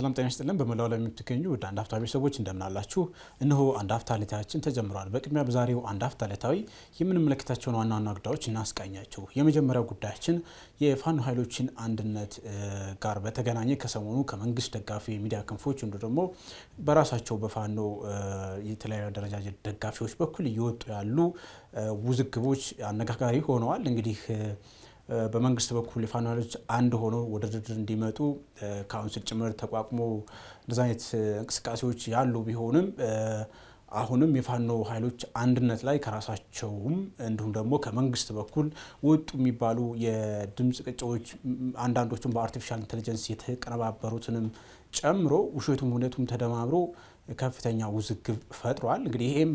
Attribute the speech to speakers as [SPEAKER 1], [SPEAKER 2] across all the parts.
[SPEAKER 1] ሰላም ጤና ይስጥልን። በመላው ላይ የምትገኙ ወደ አንድ አፍታ ቤተሰቦች እንደምናላችሁ። እነሆ አንድ አፍታ ዕለታችን ተጀምሯል። በቅድሚያ በዛሬው አንድ አፍታ ዕለታዊ የምንመለከታቸውን ዋና ዋና ጉዳዮች እናስቃኛቸው። የመጀመሪያው ጉዳያችን የፋኖ ኃይሎችን አንድነት ጋር በተገናኘ ከሰሞኑ ከመንግስት ደጋፊ የሚዲያ ክንፎች እንዲ ደግሞ በራሳቸው በፋኖ የተለያዩ አደረጃጀት ደጋፊዎች በኩል እየወጡ ያሉ ውዝግቦች አነጋጋሪ ሆነዋል። እንግዲህ በመንግስት በኩል የፋኖ ኃይሎች አንድ ሆኖ ወደ ድርድር እንዲመጡ ካውንስል ጭምር ተቋቁሞ እንደዚ አይነት እንቅስቃሴዎች ያሉ ቢሆንም አሁንም የፋኖ ኃይሎች አንድነት ላይ ከራሳቸውም እንዲሁም ደግሞ ከመንግስት በኩል ወጡ የሚባሉ የድምፅ ቅጫዎች አንዳንዶቹም በአርቲፊሻል ኢንቴሊጀንስ የተቀነባበሩትንም ጨምሮ ውሸቱም እውነቱም ተደማምሮ ከፍተኛ ውዝግብ ፈጥሯል። እንግዲህ ይሄም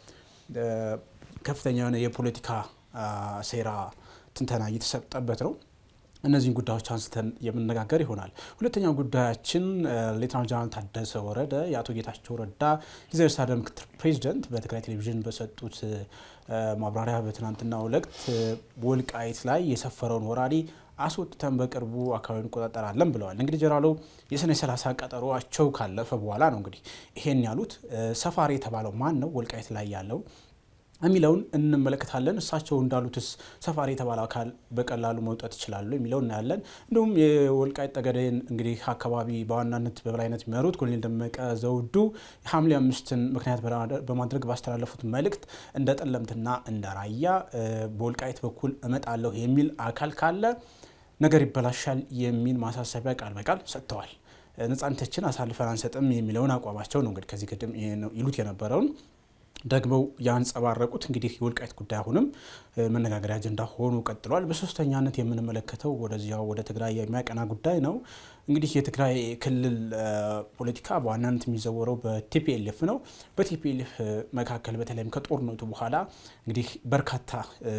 [SPEAKER 1] በከፍተኛ የሆነ የፖለቲካ ሴራ ትንተና እየተሰጠበት ነው። እነዚህን ጉዳዮች አንስተን የምነጋገር ይሆናል። ሁለተኛው ጉዳያችን ሌተናል ጀነራል ታደሰ ወረደ የአቶ ጌታቸው ረዳ ጊዜያዊ አስተዳደር ምክትል ፕሬዚደንት በትግራይ ቴሌቪዥን በሰጡት ማብራሪያ በትናንትናው ዕለት ወልቃይት ላይ የሰፈረውን ወራሪ አስወጥተን በቅርቡ አካባቢ እንቆጣጠራለን ብለዋል። እንግዲህ ጀነራሉ የሰኔ 30 ቀጠሯቸው ካለፈ በኋላ ነው እንግዲህ ይሄን ያሉት። ሰፋሪ የተባለው ማን ነው? ወልቃይት ላይ ያለው የሚለውን እንመለከታለን። እሳቸው እንዳሉትስ ሰፋሪ የተባለ አካል በቀላሉ መውጣት ይችላሉ የሚለው እናያለን። እንዲሁም የወልቃይት ጠገዴን እንግዲህ አካባቢ በዋናነት በበላይነት የሚመሩት ኮሎኔል ደመቀ ዘውዱ ሐምሌ አምስትን ምክንያት በማድረግ ባስተላለፉት መልእክት እንደ ጠለምትና እንደ ራያ በወልቃይት በኩል እመጣለሁ የሚል አካል ካለ ነገር ይበላሻል የሚል ማሳሰቢያ ቃል በቃል ሰጥተዋል። ነጻነታችን አሳልፈን አንሰጥም የሚለውን አቋማቸው ነው እንግዲህ ከዚህ ቀደም ይሉት የነበረውን ደግመው ያንጸባረቁት እንግዲህ የወልቃይት ጉዳይ አሁንም መነጋገሪያ አጀንዳ ሆኖ ቀጥሏል። በሶስተኛነት የምንመለከተው ወደዚያው ወደ ትግራይ የሚያቀና ጉዳይ ነው። እንግዲህ የትግራይ ክልል ፖለቲካ በዋናነት የሚዘወረው በቲፒኤልኤፍ ነው። በቲፒኤልኤፍ መካከል በተለይም ከጦርነቱ በኋላ እንግዲህ በርካታ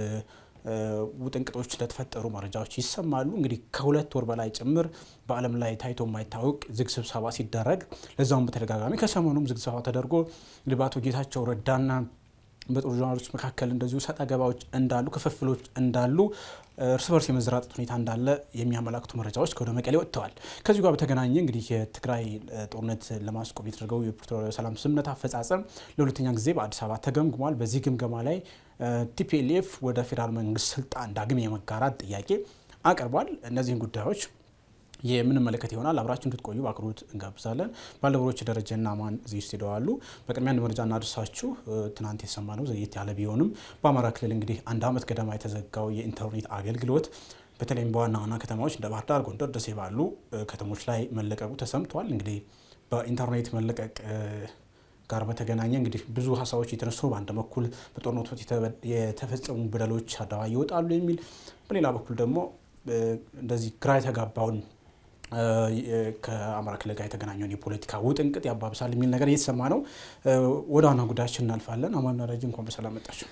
[SPEAKER 1] ውጥንቅጦች እንደተፈጠሩ መረጃዎች ይሰማሉ። እንግዲህ ከሁለት ወር በላይ ጭምር በዓለም ላይ ታይቶ የማይታወቅ ዝግ ስብሰባ ሲደረግ ለዛውም በተደጋጋሚ ከሰሞኑም ዝግ ስብሰባ ተደርጎ እንግዲህ በአቶ ጌታቸው ረዳና በጦር ጀነራሎች መካከል እንደዚሁ ሰጣ ገባዎች እንዳሉ፣ ክፍፍሎች እንዳሉ፣ እርስ በርስ የመዘራጠት ሁኔታ እንዳለ የሚያመላክቱ መረጃዎች ከወደ መቀሌ ወጥተዋል። ከዚሁ ጋር በተገናኘ እንግዲህ የትግራይ ጦርነት ለማስቆም የተደረገው የፕሪቶሪያ ሰላም ስምምነት አፈጻጸም ለሁለተኛ ጊዜ በአዲስ አበባ ተገምግሟል። በዚህ ግምገማ ላይ ቲፒኤልኤፍ ወደ ፌዴራል መንግስት ስልጣን ዳግም የመጋራት ጥያቄ አቅርቧል። እነዚህን ጉዳዮች የምንመለከት ይሆናል። አብራችሁ እንድትቆዩ በአክብሮት እንጋብዛለን። ባልደረቦች ደረጀና ማን እዚህ ስቱዲዮ አሉ። በቅድሚያ አንድ መረጃ እናደርሳችሁ። ትናንት የሰማነው ዘግየት ያለ ቢሆንም በአማራ ክልል እንግዲህ አንድ ዓመት ገደማ የተዘጋው የኢንተርኔት አገልግሎት በተለይም በዋና ዋና ከተማዎች እንደ ባህር ዳር፣ ጎንደር፣ ደሴ ባሉ ከተሞች ላይ መለቀቁ ተሰምቷል። እንግዲህ በኢንተርኔት መለቀቅ ጋር በተገናኘ እንግዲህ ብዙ ሀሳቦች የተነሱ በአንድ በኩል በጦርነቱ የተፈጸሙ በደሎች አደባባይ ይወጣሉ የሚል በሌላ በኩል ደግሞ እንደዚህ ግራ የተጋባውን ከአማራ ክልል ጋር የተገናኘውን የፖለቲካ ውጥንቅጥ ያባብሳል የሚል ነገር እየተሰማ ነው። ወደ ዋና ጉዳያችን እናልፋለን። አማና ረጅ እንኳን በሰላም መጣችሁ።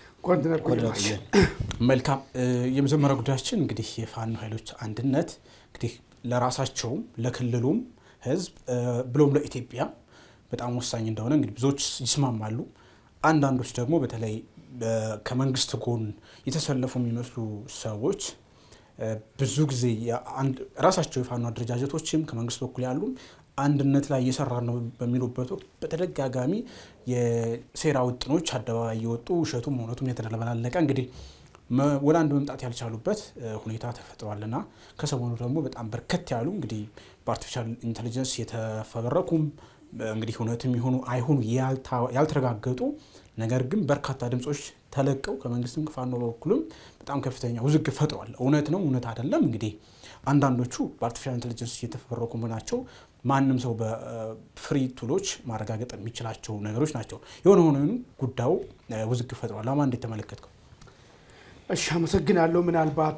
[SPEAKER 1] መልካም። የመጀመሪያ ጉዳያችን እንግዲህ የፋኖ ኃይሎች አንድነት እንግዲህ ለራሳቸውም ለክልሉም ሕዝብ ብሎም ለኢትዮጵያ በጣም ወሳኝ እንደሆነ እንግዲህ ብዙዎች ይስማማሉ። አንዳንዶች ደግሞ በተለይ ከመንግስት ጎን የተሰለፉ የሚመስሉ ሰዎች ብዙ ጊዜ ራሳቸው የፋኖ አደረጃጀቶችም ከመንግስት በኩል ያሉም አንድነት ላይ እየሰራ ነው በሚሉበት ወቅት በተደጋጋሚ የሴራ ውጥኖች አደባባይ እየወጡ ውሸቱም እውነቱም የተደበላለቀ እንግዲህ ወደ አንድ መምጣት ያልቻሉበት ሁኔታ ተፈጥሯልና ከሰሞኑ ደግሞ በጣም በርከት ያሉ እንግዲህ በአርቲፊሻል ኢንቴሊጀንስ የተፈበረኩም እንግዲህ እውነትም ይሆኑ አይሆኑ ያልተረጋገጡ ነገር ግን በርካታ ድምፆች ተለቀው ከመንግስትም ከፋኖ በኩልም በጣም ከፍተኛ ውዝግብ ፈጥሯል። እውነት ነው እውነት አይደለም። እንግዲህ አንዳንዶቹ በአርቲፊሻል ኢንቴሊጀንስ እየተፈበረኩ ናቸው። ማንም ሰው በፍሪ ቱሎች ማረጋገጥ የሚችላቸው ነገሮች ናቸው። የሆነ ሆነ ጉዳዩ ውዝግብ ፈጥሯል። አማ እንዴት ተመለከትከው?
[SPEAKER 2] እሺ፣ አመሰግናለሁ። ምናልባት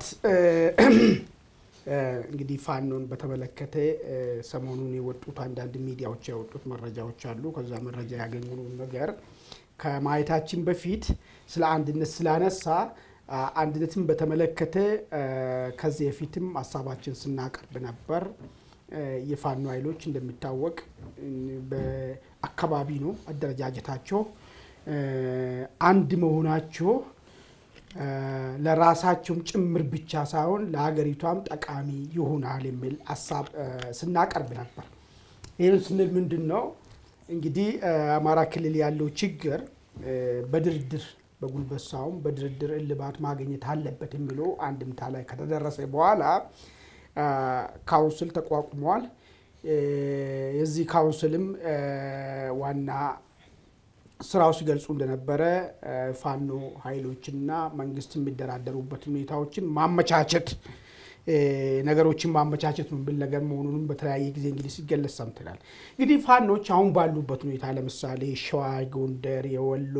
[SPEAKER 2] እንግዲህ ፋኖን በተመለከተ ሰሞኑን የወጡት አንዳንድ ሚዲያዎች ያወጡት መረጃዎች አሉ። ከዛ መረጃ ያገኙ ነገር ከማየታችን በፊት ስለ አንድነት ስላነሳ አንድነትን በተመለከተ ከዚህ በፊትም ሀሳባችን ስናቀርብ ነበር። የፋኖ ኃይሎች እንደሚታወቅ በአካባቢ ነው አደረጃጀታቸው። አንድ መሆናቸው ለራሳቸውም ጭምር ብቻ ሳይሆን ለሀገሪቷም ጠቃሚ ይሆናል የሚል ሀሳብ ስናቀርብ ነበር። ይህን ስንል ምንድን ነው እንግዲህ አማራ ክልል ያለው ችግር በድርድር በጉልበት ሳይሆን በድርድር እልባት ማግኘት አለበት የሚለው አንድምታ ላይ ከተደረሰ በኋላ ካውንስል ተቋቁሟል። የዚህ ካውንስልም ዋና ስራው ሲገልጹ እንደነበረ ፋኖ ኃይሎችና መንግስት የሚደራደሩበት ሁኔታዎችን ማመቻቸት ነገሮችን ማመቻቸት ነው ብል ነገር መሆኑንም በተለያየ ጊዜ እንግዲህ ሲገለጽ ሰምተናል። እንግዲህ ፋኖች አሁን ባሉበት ሁኔታ ለምሳሌ ሸዋ፣ ጎንደር፣ የወሎ፣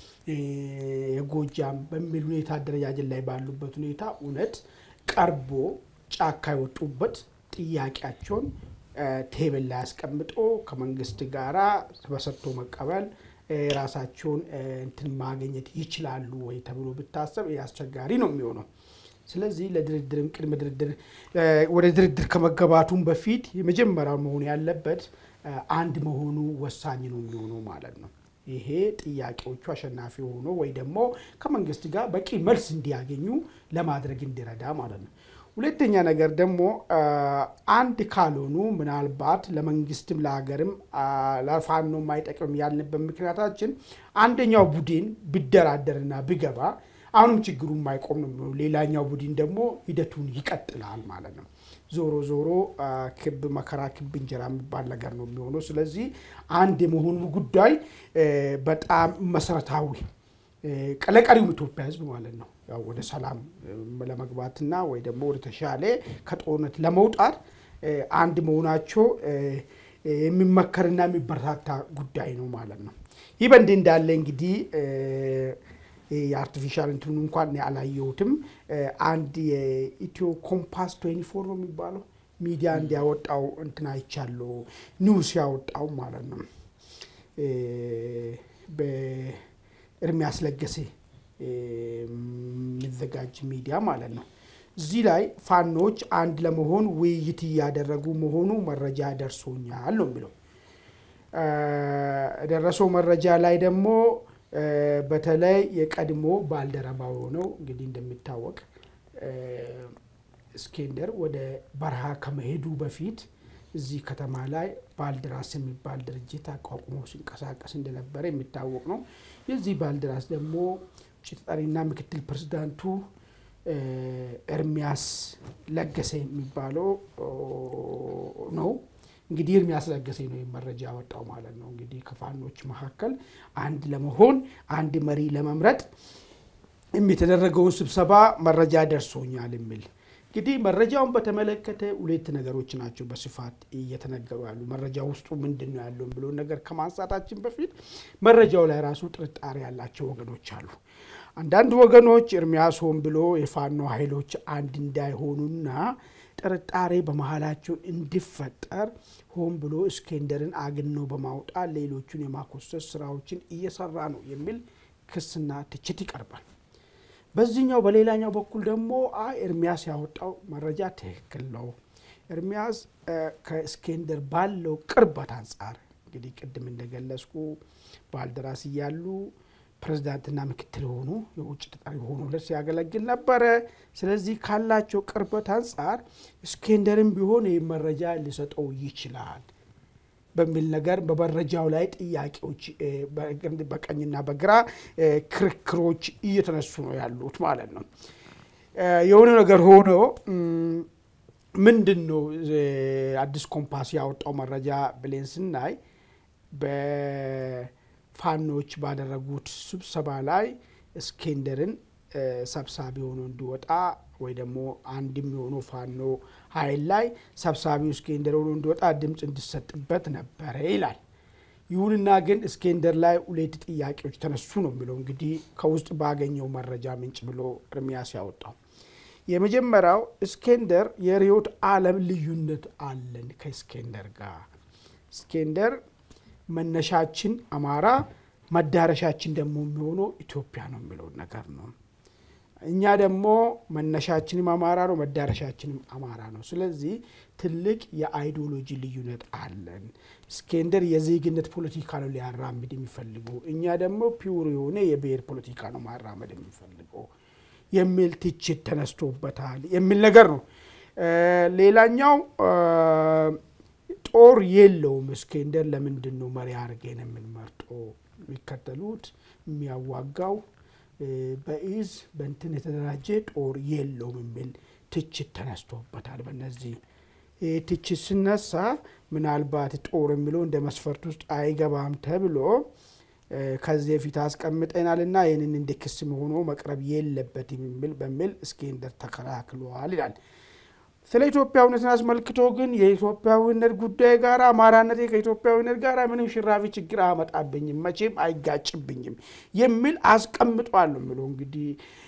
[SPEAKER 2] የጎጃም በሚል ሁኔታ አደረጃጀት ላይ ባሉበት ሁኔታ እውነት ቀርቦ ጫካ የወጡበት ጥያቄያቸውን ቴብል ላይ አስቀምጦ ከመንግስት ጋራ በሰጥቶ መቀበል ራሳቸውን እንትን ማግኘት ይችላሉ ወይ ተብሎ ብታሰብ አስቸጋሪ ነው የሚሆነው። ስለዚህ ለድርድርም ቅድመ ድርድር ወደ ድርድር ከመገባቱም በፊት የመጀመሪያው መሆን ያለበት አንድ መሆኑ ወሳኝ ነው የሚሆነው ማለት ነው። ይሄ ጥያቄዎቹ አሸናፊ ሆኖ ወይ ደግሞ ከመንግስት ጋር በቂ መልስ እንዲያገኙ ለማድረግ እንዲረዳ ማለት ነው። ሁለተኛ ነገር ደግሞ አንድ ካልሆኑ ምናልባት ለመንግስትም ለሀገርም ለፋኖ የማይጠቅም ያልንበት ምክንያታችን አንደኛው ቡድን ቢደራደርና ቢገባ አሁንም ችግሩ የማይቆም ነው የሚሆነው። ሌላኛው ቡድን ደግሞ ሂደቱን ይቀጥላል ማለት ነው። ዞሮ ዞሮ ክብ መከራ ክብ እንጀራ የሚባል ነገር ነው የሚሆነው። ስለዚህ አንድ የመሆኑ ጉዳይ በጣም መሰረታዊ ቀለቀሪውም ኢትዮጵያ ሕዝብ ማለት ነው ያው ወደ ሰላም ለመግባትና ወይ ደግሞ ወደ ተሻለ ከጦርነት ለመውጣት አንድ መሆናቸው የሚመከርና የሚበረታታ ጉዳይ ነው ማለት ነው። ይህ በእንዲህ እንዳለ እንግዲህ የአርቲፊሻል እንትኑ እንኳን አላየሁትም። አንድ የኢትዮ ኮምፓስ ትዌንቲ ፎር ነው የሚባለው ሚዲያ እንዲያወጣው እንትን አይቻለሁ። ኒውስ ያወጣው ማለት ነው በኤርሚያስ ለገሰ የሚዘጋጅ ሚዲያ ማለት ነው። እዚህ ላይ ፋኖች አንድ ለመሆን ውይይት እያደረጉ መሆኑ መረጃ ደርሶኛል ነው የሚለው። የደረሰው መረጃ ላይ ደግሞ በተለይ የቀድሞ ባልደረባ ሆነው እንግዲህ እንደሚታወቅ እስኬንደር ወደ በረሃ ከመሄዱ በፊት እዚህ ከተማ ላይ ባልድራስ የሚባል ድርጅት አቋቁሞ ሲንቀሳቀስ እንደነበረ የሚታወቅ ነው። የዚህ ባልድራስ ደግሞ ውጭ ተጠሪና ምክትል ፕሬዚዳንቱ ኤርሚያስ ለገሰ የሚባለው ነው። እንግዲህ ኤርሚያስ ለገሰ ነው መረጃ ያወጣው ማለት ነው። እንግዲህ ከፋኖች መካከል አንድ ለመሆን አንድ መሪ ለመምረጥ የተደረገውን ስብሰባ መረጃ ደርሶኛል የሚል እንግዲህ መረጃውን በተመለከተ ሁለት ነገሮች ናቸው በስፋት እየተነገሩ ያሉ። መረጃ ውስጡ ምንድን ነው ያለው ብሎን ነገር ከማንሳታችን በፊት መረጃው ላይ ራሱ ጥርጣሬ ያላቸው ወገኖች አሉ። አንዳንድ ወገኖች ኤርሚያስ ሆን ብሎ የፋኖ ኃይሎች አንድ እንዳይሆኑና ጥርጣሬ በመሀላቸው እንዲፈጠር ሆን ብሎ እስኬንደርን አግኖ በማውጣት ሌሎቹን የማኮሰስ ስራዎችን እየሰራ ነው የሚል ክስና ትችት ይቀርባል። በዚህኛው በሌላኛው በኩል ደግሞ አይ ኤርሚያስ ያወጣው መረጃ ትክክል ነው። ኤርሚያስ ከእስኬንደር ባለው ቅርበት አንጻር እንግዲህ ቅድም እንደገለጽኩ ባልደራስ እያሉ ፕሬዚዳንትና ምክትል ሆኑ የውጭ ተጠሪ ሆኖ ለት ሲያገለግል ነበረ። ስለዚህ ካላቸው ቅርበት አንጻር እስኬንደርም ቢሆን ይህ መረጃ ሊሰጠው ይችላል በሚል ነገር በመረጃው ላይ ጥያቄዎች በቀኝና በግራ ክርክሮች እየተነሱ ነው ያሉት ማለት ነው። የሆነ ነገር ሆኖ ምንድን ነው አዲስ ኮምፓስ ያወጣው መረጃ ብሌን ስናይ በፋኖች ባደረጉት ስብሰባ ላይ እስኬንደርን ሰብሳቢ ሆኖ እንዲወጣ ወይ ደግሞ አንድም የሆኑ ፋኖ ኃይል ላይ ሰብሳቢው እስኬንደር ሆኖ እንዲወጣ ድምፅ እንዲሰጥበት ነበረ ይላል። ይሁንና ግን እስኬንደር ላይ ሁለት ጥያቄዎች ተነሱ ነው የሚለው እንግዲህ ከውስጥ ባገኘው መረጃ ምንጭ ብሎ ኤርሚያስ ያወጣው። የመጀመሪያው እስኬንደር የርዕዮተ ዓለም ልዩነት አለን ከእስኬንደር ጋር። እስኬንደር መነሻችን አማራ መዳረሻችን ደግሞ የሚሆነው ኢትዮጵያ ነው የሚለውን ነገር ነው። እኛ ደግሞ መነሻችንም አማራ ነው፣ መዳረሻችንም አማራ ነው። ስለዚህ ትልቅ የአይዲዮሎጂ ልዩነት አለን። እስኬንደር የዜግነት ፖለቲካ ነው ሊያራምድ የሚፈልገው፣ እኛ ደግሞ ፒውር የሆነ የብሔር ፖለቲካ ነው ማራመድ የሚፈልገው የሚል ትችት ተነስቶበታል የሚል ነገር ነው። ሌላኛው ጦር የለውም። እስክንድር ለምንድን ነው መሪ አድርገን የምንመርጠው? የሚከተሉት የሚያዋጋው በኢዝ በእንትን የተደራጀ ጦር የለውም የሚል ትችት ተነስቶበታል። በነዚህ ትችት ሲነሳ ምናልባት ጦር የሚለው እንደ መስፈርት ውስጥ አይገባም ተብሎ ከዚህ በፊት አስቀምጠናል እና ይህንን እንደ ክስ መሆኑ መቅረብ የለበትም የሚል በሚል እስክንድር ተከላክሏል ይላል። ስለ ኢትዮጵያዊነትን አስመልክቶ ግን የኢትዮጵያዊነት ጉዳይ ጋር አማራነቴ ከኢትዮጵያዊነት ጋር ምንም ሽራፊ ችግር አመጣብኝም፣ መቼም አይጋጭብኝም የሚል አስቀምጧል ነው የሚለው እንግዲህ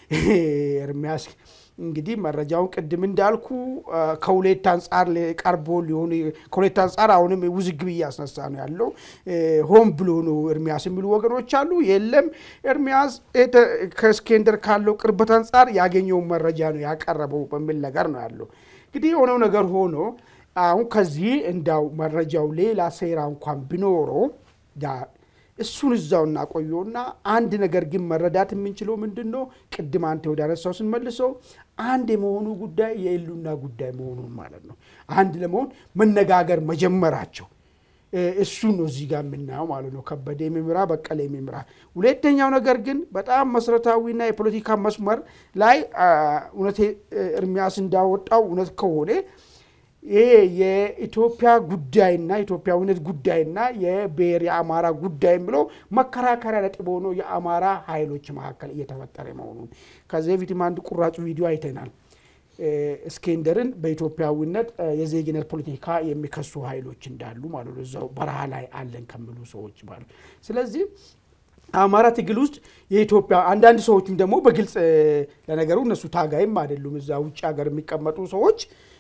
[SPEAKER 2] ኤርሚያስ እንግዲህ መረጃውን ቅድም እንዳልኩ ከሁለት አንጻር ቀርቦ ሊሆን ከሁለት አንጻር አሁንም ውዝግብ እያስነሳ ነው ያለው። ሆን ብሎ ነው ኤርሚያስ የሚሉ ወገኖች አሉ። የለም ኤርሚያስ ከእስክንድር ካለው ቅርበት አንጻር ያገኘውን መረጃ ነው ያቀረበው በሚል ነገር ነው ያለው። እንግዲህ የሆነው ነገር ሆኖ አሁን ከዚህ እንዳው መረጃው ሌላ ሴራ እንኳን ቢኖረው እሱን እዛው እናቆየውና አንድ ነገር ግን መረዳት የምንችለው ምንድን ነው? ቅድም አንተ ወደ አነሳው ስንመልሰው አንድ የመሆኑ ጉዳይ የህልውና ጉዳይ መሆኑን ማለት ነው። አንድ ለመሆን መነጋገር መጀመራቸው እሱ ነው እዚህ ጋር የምናየው ማለት ነው። ከበደ የሚምራ በቀለ የሚምራ። ሁለተኛው ነገር ግን በጣም መሰረታዊና የፖለቲካ መስመር ላይ እውነት ኤርሚያስ እንዳወጣው እውነት ከሆነ ይሄ የኢትዮጵያ ጉዳይና የኢትዮጵያዊነት ጉዳይና የብሔር የአማራ ጉዳይ ብሎ መከራከሪያ ነጥብ ሆኖ የአማራ ኃይሎች መካከል እየተፈጠረ መሆኑን ከዚህ በፊትም አንድ ቁራጭ ቪዲዮ አይተናል። እስክንድርን በኢትዮጵያዊነት የዜግነት ፖለቲካ የሚከሱ ኃይሎች እንዳሉ ማለት ነው። እዛው በረሃ ላይ አለን ከሚሉ ሰዎች ማለት ስለዚህ አማራ ትግል ውስጥ የኢትዮጵያ አንዳንድ ሰዎችም ደግሞ በግልጽ ለነገሩ እነሱ ታጋይም አይደሉም። እዛ ውጭ ሀገር የሚቀመጡ ሰዎች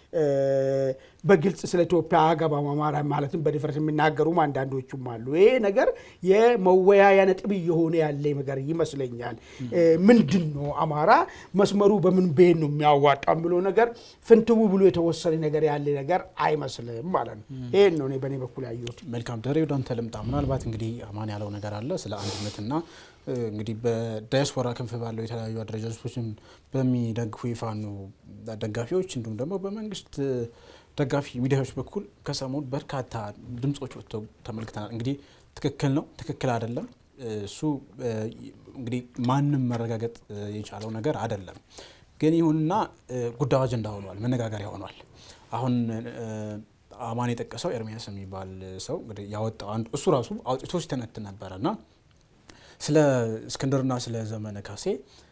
[SPEAKER 2] በግልጽ ስለ ኢትዮጵያ አገባም አማራ ማለትም በድፍረት የሚናገሩም አንዳንዶቹም አሉ። ይሄ ነገር የመወያያ ነጥብ እየሆነ ያለ ነገር ይመስለኛል። ምንድን ነው አማራ መስመሩ በምን ቤት ነው የሚያዋጣ ብሎ ነገር ፍንትው ብሎ የተወሰነ ነገር ያለ ነገር አይመስልም ማለት ነው። ይሄን ነው እኔ በእኔ በኩል ያየሁት።
[SPEAKER 1] መልካም ደሬ ወደ አንተ ልምጣ። ምናልባት እንግዲህ አማን ያለው ነገር አለ ስለ አንድነትና እንግዲህ በዳያስፖራ ክንፍ ባለው የተለያዩ አደረጃጀቶችን በሚደግፉ የፋኖ ደጋፊዎች እንዲሁም ደግሞ በመንግስት ደጋፊ ሚዲያዎች በኩል ከሰሞኑ በርካታ ድምጾች ወጥተው ተመልክተናል። እንግዲህ ትክክል ነው፣ ትክክል አይደለም፣ እሱ እንግዲህ ማንም መረጋገጥ የቻለው ነገር አይደለም። ግን ይሁንና ጉዳዩ አጀንዳ ሆኗል፣ መነጋገሪያ ሆኗል። አሁን አማን የጠቀሰው ኤርሚያስ የሚባል ሰው እንግዲህ ያወጣው አንዱ እሱ ራሱ አውጥቶ ሲተነትን ነበረና ስለ እስክንድርና ስለ ዘመነ ካሴ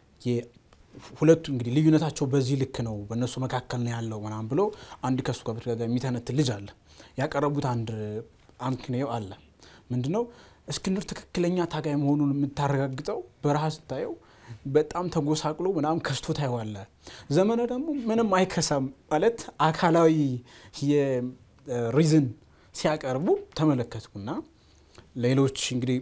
[SPEAKER 1] ሁለቱ እንግዲህ ልዩነታቸው በዚህ ልክ ነው፣ በእነሱ መካከል ነው ያለው ምናምን ብሎ አንድ ከሱ ጋር በተደጋጋሚ የሚተነትን ልጅ አለ። ያቀረቡት አንድ አምክንዮ አለ። ምንድነው? እስክንድር ትክክለኛ ታጋይ መሆኑን የምታረጋግጠው በረሃ ስታየው በጣም ተጎሳቅሎ ምናምን ከስቶ ታየዋለ። ዘመነ ደግሞ ምንም አይከሳም ማለት አካላዊ የሪዝን ሲያቀርቡ ተመለከትኩና ሌሎች እንግዲህ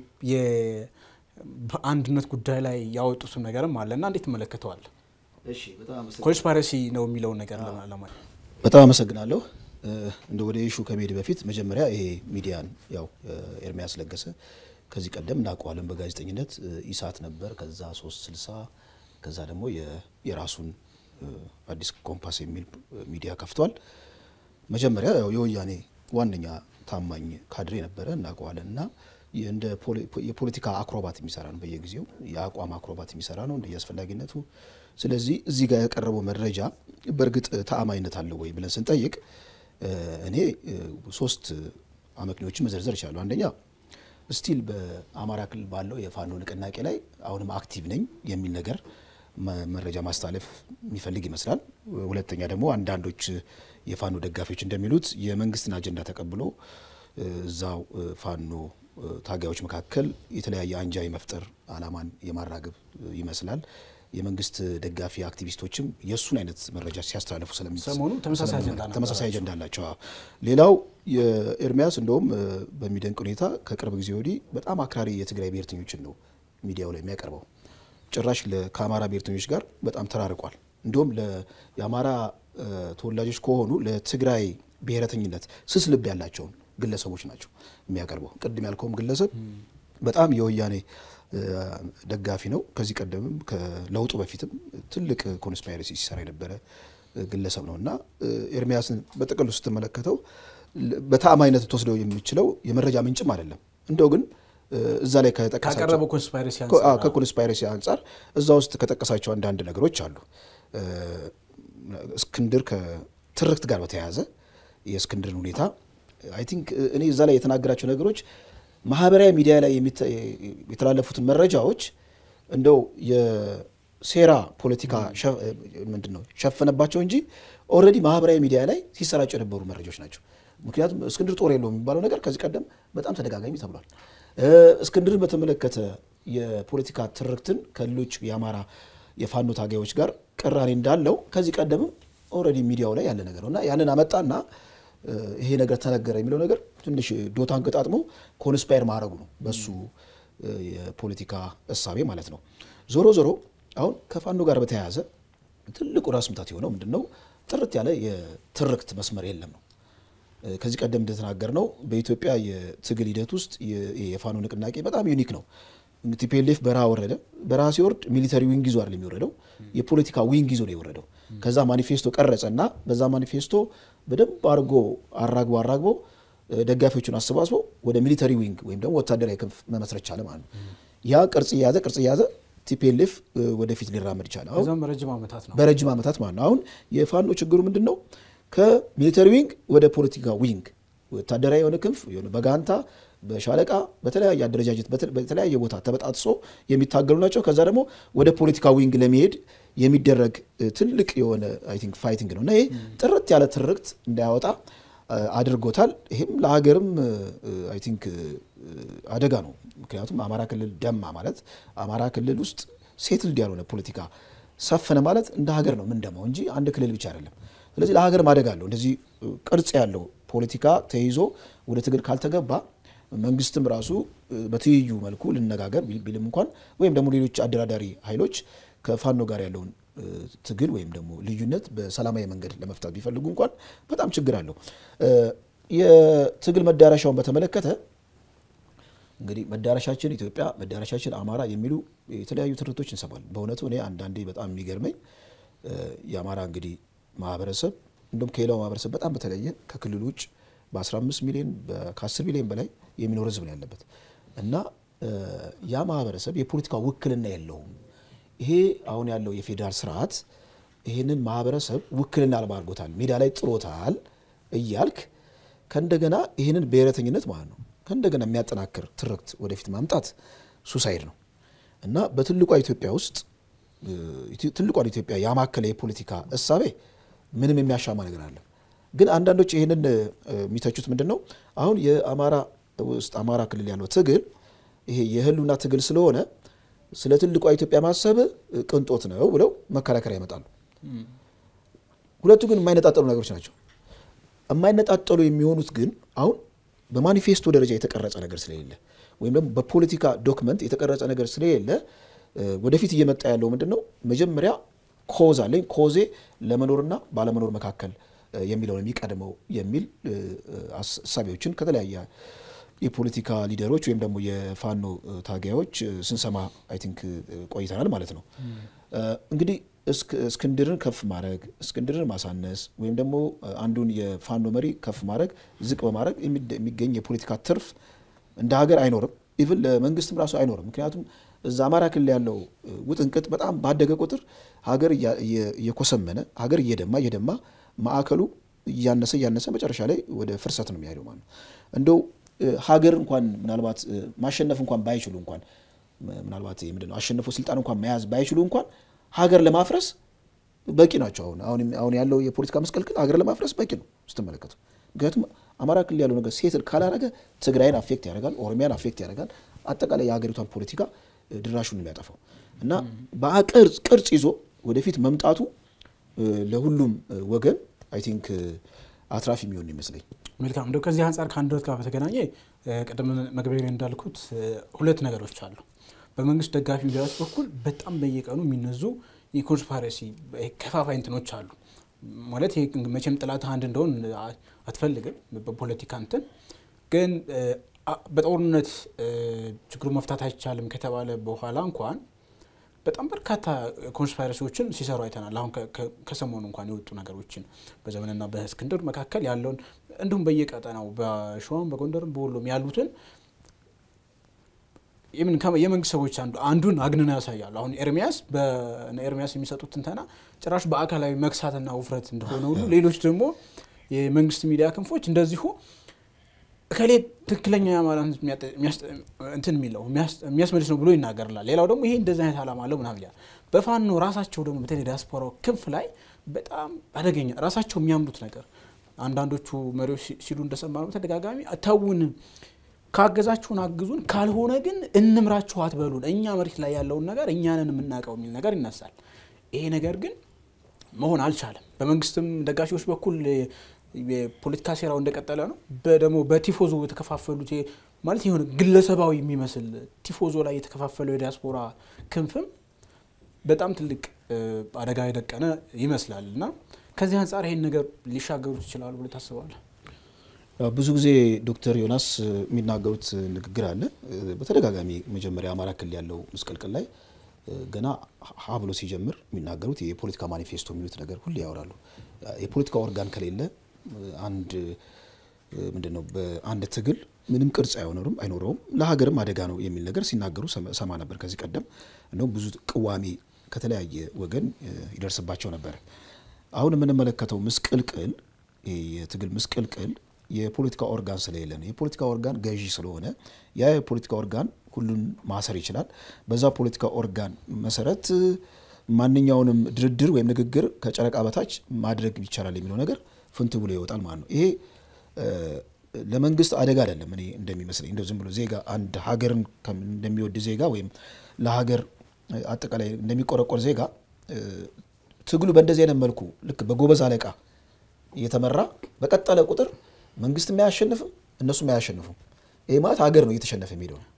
[SPEAKER 1] በአንድነት ጉዳይ ላይ ያወጡትን ነገርም አለና እንዴት ትመለከተዋል? ኮንስፓይረሲ ነው የሚለውን ነገር ለማለት
[SPEAKER 3] በጣም አመሰግናለሁ። እንደ ወደ ኢሹ ከመሄድ በፊት መጀመሪያ ይሄ ሚዲያን ያው ኤርሚያስ ለገሰ ከዚህ ቀደም እናውቀዋለን በጋዜጠኝነት ኢሳት ነበር፣ ከዛ ሶስት ስልሳ ከዛ ደግሞ የራሱን አዲስ ኮምፓስ የሚል ሚዲያ ከፍቷል። መጀመሪያ ያው የወያኔ ዋነኛ ታማኝ ካድሬ ነበረ እናውቀዋለን እና እንደ የፖለቲካ አክሮባት የሚሰራ ነው። በየጊዜው የአቋም አክሮባት የሚሰራ ነው እንደ አስፈላጊነቱ። ስለዚህ እዚህ ጋር ያቀረበው መረጃ በእርግጥ ተአማኝነት አለው ወይ ብለን ስንጠይቅ እኔ ሶስት አመክንዮችን መዘርዘር ይችላሉ። አንደኛ ስቲል በአማራ ክልል ባለው የፋኖ ንቅናቄ ላይ አሁንም አክቲቭ ነኝ የሚል ነገር መረጃ ማስተላለፍ የሚፈልግ ይመስላል። ሁለተኛ ደግሞ አንዳንዶች የፋኖ ደጋፊዎች እንደሚሉት የመንግስትን አጀንዳ ተቀብሎ እዛው ፋኖ ታጋዮች መካከል የተለያየ አንጃ የመፍጠር አላማን የማራገብ ይመስላል። የመንግስት ደጋፊ አክቲቪስቶችም የእሱን አይነት መረጃ ሲያስተላልፉ
[SPEAKER 1] ሰሞኑ
[SPEAKER 3] ተመሳሳይ አጀንዳ አላቸው። ሌላው የኤርሚያስ እንደውም በሚደንቅ ሁኔታ ከቅርብ ጊዜ ወዲህ በጣም አክራሪ የትግራይ ብሔርተኞችን ነው ሚዲያው ላይ የሚያቀርበው። ጭራሽ ከአማራ ብሔርተኞች ጋር በጣም ተራርቋል። እንዲሁም የአማራ ተወላጆች ከሆኑ ለትግራይ ብሔረተኝነት ስስ ልብ ያላቸውን ግለሰቦች ናቸው የሚያቀርበው። ቅድም ያልከውም ግለሰብ በጣም የወያኔ ደጋፊ ነው። ከዚህ ቀደምም ከለውጡ በፊትም ትልቅ ኮንስፓይረሲ ሲሰራ የነበረ ግለሰብ ነው እና ኤርሚያስን በጥቅሉ ስትመለከተው በተአማኝነት ልትወስደው የሚችለው የመረጃ ምንጭም አይደለም። እንደው ግን እዛ ላይ ከጠቀሳቸው
[SPEAKER 1] ካቀረበው ኮንስፓይረሲ
[SPEAKER 3] ከኮንስፓይረሲ አንጻር እዛ ውስጥ ከጠቀሳቸው አንዳንድ ነገሮች አሉ። እስክንድር ከትርክት ጋር በተያያዘ የእስክንድርን ሁኔታ አይ ቲንክ እኔ እዛ ላይ የተናገራቸው ነገሮች ማህበራዊ ሚዲያ ላይ የተላለፉትን መረጃዎች እንደው የሴራ ፖለቲካ ምንድን ነው ሸፈነባቸው እንጂ ኦልሬዲ ማህበራዊ ሚዲያ ላይ ሲሰራጩ የነበሩ መረጃዎች ናቸው። ምክንያቱም እስክንድር ጦር የለውም የሚባለው ነገር ከዚህ ቀደም በጣም ተደጋጋሚ ተብሏል። እስክንድርን በተመለከተ የፖለቲካ ትርክትን ከሌሎች የአማራ የፋኖ ታጋዮች ጋር ቅራኔ እንዳለው ከዚህ ቀደምም ኦልሬዲ ሚዲያው ላይ ያለ ነገር ነው እና ያንን አመጣና ይሄ ነገር ተነገረ የሚለው ነገር ትንሽ ዶታን ገጣጥሞ ኮንስፓየር ማድረጉ ነው በሱ የፖለቲካ እሳቤ ማለት ነው። ዞሮ ዞሮ አሁን ከፋኖ ጋር በተያያዘ ትልቁ ራስ ምታት የሆነው ምንድን ነው? ጥርት ያለ የትርክት መስመር የለም ነው። ከዚህ ቀደም እንደተናገር ነው በኢትዮጵያ የትግል ሂደት ውስጥ የፋኖ ንቅናቄ በጣም ዩኒክ ነው። ቲፒኤልኤፍ በረሃ ወረደ። በረሃ ሲወርድ ሚሊተሪ ዊንግ ይዞ አይደለም የወረደው፣ የፖለቲካ ዊንግ ይዞ ነው የወረደው። ከዛ ማኒፌስቶ ቀረጸ እና በዛ ማኒፌስቶ በደንብ አድርጎ አራግቦ አራግቦ ደጋፊዎቹን አሰባስቦ ወደ ሚሊተሪ ዊንግ ወይም ደግሞ ወታደራዊ ክንፍ መመስረት ቻለ ማለት ነው። ያ ቅርጽ እያያዘ ቅርጽ እያያዘ ቲፒኤልኤፍ ወደፊት ሊራመድ ቻለ።
[SPEAKER 1] በረጅም ዓመታት ነው
[SPEAKER 3] በረጅም ዓመታት ማለት ነው። አሁን የፋኖ ችግሩ ምንድን ነው? ከሚሊተሪ ዊንግ ወደ ፖለቲካ ዊንግ ወታደራዊ የሆነ ክንፍ የሆነ በጋንታ በሻለቃ በተለያየ አደረጃጀት በተለያየ ቦታ ተበጣጥሶ የሚታገሉ ናቸው። ከዛ ደግሞ ወደ ፖለቲካ ዊንግ ለመሄድ የሚደረግ ትልቅ የሆነ አይ ቲንክ ፋይቲንግ ነው እና ይሄ ጥርት ያለ ትርክት እንዳያወጣ አድርጎታል። ይህም ለሀገርም አይ ቲንክ አደጋ ነው። ምክንያቱም አማራ ክልል ደማ ማለት አማራ ክልል ውስጥ ሴትልድ ያልሆነ ፖለቲካ ሰፈነ ማለት እንደ ሀገር ነው ምንደማው እንጂ አንድ ክልል ብቻ አይደለም። ስለዚህ ለሀገርም አደጋ አለው። እንደዚህ ቅርጽ ያለው ፖለቲካ ተይዞ ወደ ትግል ካልተገባ መንግስትም ራሱ በትይዩ መልኩ ልነጋገር ቢልም እንኳን ወይም ደግሞ ሌሎች አደራዳሪ ኃይሎች ከፋኖ ጋር ያለውን ትግል ወይም ደግሞ ልዩነት በሰላማዊ መንገድ ለመፍታት ቢፈልጉ እንኳን በጣም ችግር አለው። የትግል መዳረሻውን በተመለከተ እንግዲህ መዳረሻችን ኢትዮጵያ፣ መዳረሻችን አማራ የሚሉ የተለያዩ ትርክቶች እንሰማለን። በእውነቱ እኔ አንዳንዴ በጣም የሚገርመኝ የአማራ እንግዲህ ማህበረሰብ እንዲሁም ከሌላው ማህበረሰብ በጣም በተለየ ከክልል ውጭ በ15 ሚሊዮን ከ10 ሚሊዮን በላይ የሚኖር ህዝብ ነው ያለበት እና ያ ማህበረሰብ የፖለቲካ ውክልና የለውም። ይሄ አሁን ያለው የፌዴራል ስርዓት ይህንን ማህበረሰብ ውክልና አልባ አድርጎታል፣ ሜዳ ላይ ጥሎታል እያልክ ከእንደገና ይህንን ብሔረተኝነት ማለት ነው ከእንደገና የሚያጠናክር ትርክት ወደፊት ማምጣት ሱሳይድ ነው እና በትልቋ ኢትዮጵያ ውስጥ ትልቋን ኢትዮጵያ ያማከለ የፖለቲካ እሳቤ ምንም የሚያሻማ ነገር አለ። ግን አንዳንዶች ይህንን የሚተቹት ምንድን ነው? አሁን የአማራ ውስጥ አማራ ክልል ያለው ትግል ይሄ የህልውና ትግል ስለሆነ ስለ ትልቋ ኢትዮጵያ ማሰብ ቅንጦት ነው ብለው መከራከሪያ ያመጣሉ። ሁለቱ ግን የማይነጣጠሉ ነገሮች ናቸው። የማይነጣጠሉ የሚሆኑት ግን አሁን በማኒፌስቶ ደረጃ የተቀረጸ ነገር ስለሌለ ወይም ደግሞ በፖለቲካ ዶክመንት የተቀረጸ ነገር ስለሌለ ወደፊት እየመጣ ያለው ምንድን ነው? መጀመሪያ ኮዝ አለኝ ኮዜ ለመኖርና ባለመኖር መካከል የሚለውን የሚቀድመው የሚል እሳቤዎችን ከተለያየ የፖለቲካ ሊደሮች ወይም ደግሞ የፋኖ ታጋዮች ስንሰማ አይ ቲንክ ቆይተናል ማለት ነው። እንግዲህ እስክንድርን ከፍ ማድረግ፣ እስክንድርን ማሳነስ ወይም ደግሞ አንዱን የፋኖ መሪ ከፍ ማድረግ ዝቅ በማድረግ የሚገኝ የፖለቲካ ትርፍ እንደ ሀገር አይኖርም። ኢቭን ለመንግስትም ራሱ አይኖርም። ምክንያቱም እዛ አማራ ክልል ያለው ውጥንቅጥ በጣም ባደገ ቁጥር ሀገር እየኮሰመነ ሀገር እየደማ እየደማ ማዕከሉ እያነሰ እያነሰ መጨረሻ ላይ ወደ ፍርሰት ነው የሚሄደው ማለት ነው። እንደው ሀገር እንኳን ምናልባት ማሸነፍ እንኳን ባይችሉ እንኳን ምናልባት ምንድን ነው አሸንፎ ስልጣን እንኳን መያዝ ባይችሉ እንኳን ሀገር ለማፍረስ በቂ ናቸው። አሁን አሁን ያለው የፖለቲካ መስቀልቅል ሀገር ለማፍረስ በቂ ነው ስትመለከቱ። ምክንያቱም አማራ ክልል ያለው ነገር ሴትል ካላረገ ትግራይን አፌክት ያደርጋል፣ ኦሮሚያን አፌክት ያደርጋል። አጠቃላይ የሀገሪቷን ፖለቲካ ድራሹን የሚያጠፋው እና በቅርጽ ቅርጽ ይዞ ወደፊት መምጣቱ ለሁሉም ወገን አይ ቲንክ አትራፊ የሚሆን ይመስለኝ።
[SPEAKER 1] መልካም እንደው ከዚህ አንጻር ከአንድነት ጋር በተገናኘ ቅድም መግቢያ ላይ እንዳልኩት ሁለት ነገሮች አሉ። በመንግስት ደጋፊ ሚዲያዎች በኩል በጣም በየቀኑ የሚነዙ የኮንስፓሬሲ ከፋፋይ እንትኖች አሉ። ማለት ይሄ መቼም ጥላት አንድ እንደሆን አትፈልግም በፖለቲካ እንትን ግን በጦርነት ችግሩ መፍታት አይቻልም ከተባለ በኋላ እንኳን በጣም በርካታ ኮንስፓይረሲዎችን ሲሰሩ አይተናል። አሁን ከሰሞኑ እንኳን የወጡ ነገሮችን በዘመንና በእስክንድር መካከል ያለውን እንዲሁም በየቀጠናው በሸዋም በጎንደርም በወሎም ያሉትን የምን ከ- የመንግስት ሰዎች አንዱ አንዱን አግንነው ያሳያሉ። አሁን ኤርሚያስ በእነ ኤርሚያስ የሚሰጡት ትንተና ጭራሽ በአካላዊ መክሳትና ውፍረት እንደሆነ ሁሉ ሌሎች ደግሞ የመንግስት ሚዲያ ክንፎች እንደዚሁ እከሌ ትክክለኛ የአማራን ህዝብ የሚያጠ- የሚያስ- እንትን የሚለው የሚያስ- የሚያስመልስ ነው ብሎ ይናገርላል። ሌላው ደግሞ ይሄ እንደዚህ አይነት ዓላማ አለው ምናምን ይላል። በፋኖ ራሳቸው ደግሞ በተለይ ዲያስፖራው ክንፍ ላይ በጣም አደገኛ ራሳቸው የሚያምኑት ነገር አንዳንዶቹ መሪዎች ሲ- ሲሉ እንደሰማ ነው በተደጋጋሚ ተውን ካገዛችሁን አግዙን፣ ካልሆነ ግን እንምራችሁ አትበሉን፣ እኛ መሬት ላይ ያለውን ነገር እኛንን የምናውቀው የሚል ነገር ይነሳል። ይሄ ነገር ግን መሆን አልቻለም። በመንግስትም ደጋፊዎች በኩል የ- የፖለቲካ ሴራው እንደቀጠለ ነው። በደግሞ በቲፎዞ የተከፋፈሉት የ- ማለት የሆነ ግለሰባዊ የሚመስል ቲፎዞ ላይ የተከፋፈለው የዲያስፖራ ክንፍም በጣም ትልቅ እ፣ አደጋ የደቀነ ይመስላል እና ከዚህ አንጻር ይሄን ነገር ሊሻገሩት ይችላሉ ብሎ ታስባለህ?
[SPEAKER 3] ያው ብዙ ጊዜ ዶክተር ዮናስ እ, የሚናገሩት ንግግር አለ እ፣ በተደጋጋሚ መጀመሪያ አማራ ክልል ያለው ምስቅልቅል ላይ እ፣ ገና ሀ ብሎ ሲጀምር የሚናገሩት የፖለቲካ ማኒፌስቶ የሚሉት ነገር ሁሉ ያወራሉ። የፖለቲካ ኦርጋን ከሌለ እ፣ አንድ እ፣ ምንድን ነው በአንድ ትግል ምንም ቅርጽ አይኖርም አይኖረውም ለሀገርም አደጋ ነው የሚል ነገር ሲናገሩ ሰማ- ሰማ ነበር ከዚህ ቀደም እንደውም ብዙ ቅዋሜ ከተለያየ ወገን እ፣ ይደርስባቸው ነበር። አሁን የምንመለከተው ምስቅልቅል ይሄ የትግል ምስቅልቅል የፖለቲካ ኦርጋን ስለሌለ ነው። የፖለቲካ ኦርጋን ገዢ ስለሆነ ያ የፖለቲካ ኦርጋን ሁሉን ማሰር ይችላል። በዛ ፖለቲካ ኦርጋን መሰረት እ፣ ማንኛውንም ድርድር ወይም ንግግር ከጨረቃ በታች ማድረግ ይቻላል የሚለው ነገር ፍንት ብሎ ይወጣል ማለት ነው። ይሄ እ፣ ለመንግስት አደጋ አይደለም። እኔ እንደሚመስለኝ እንደው ዝም ብሎ ዜጋ አንድ ሀገርን ከም- እንደሚወድ ዜጋ ወይም ለሀገር እ፣ አጠቃላይ እንደሚቆረቆር ዜጋ እ፣ ትግሉ በእንደዚህ አይነት መልኩ ልክ በጎበዝ አለቃ እየተመራ በቀጠለ ቁጥር መንግስትም አያሸንፍም፣ እነሱም አያሸንፉም። ይሄ ማለት ሀገር ነው እየተሸነፈ የሚሄደው ነው።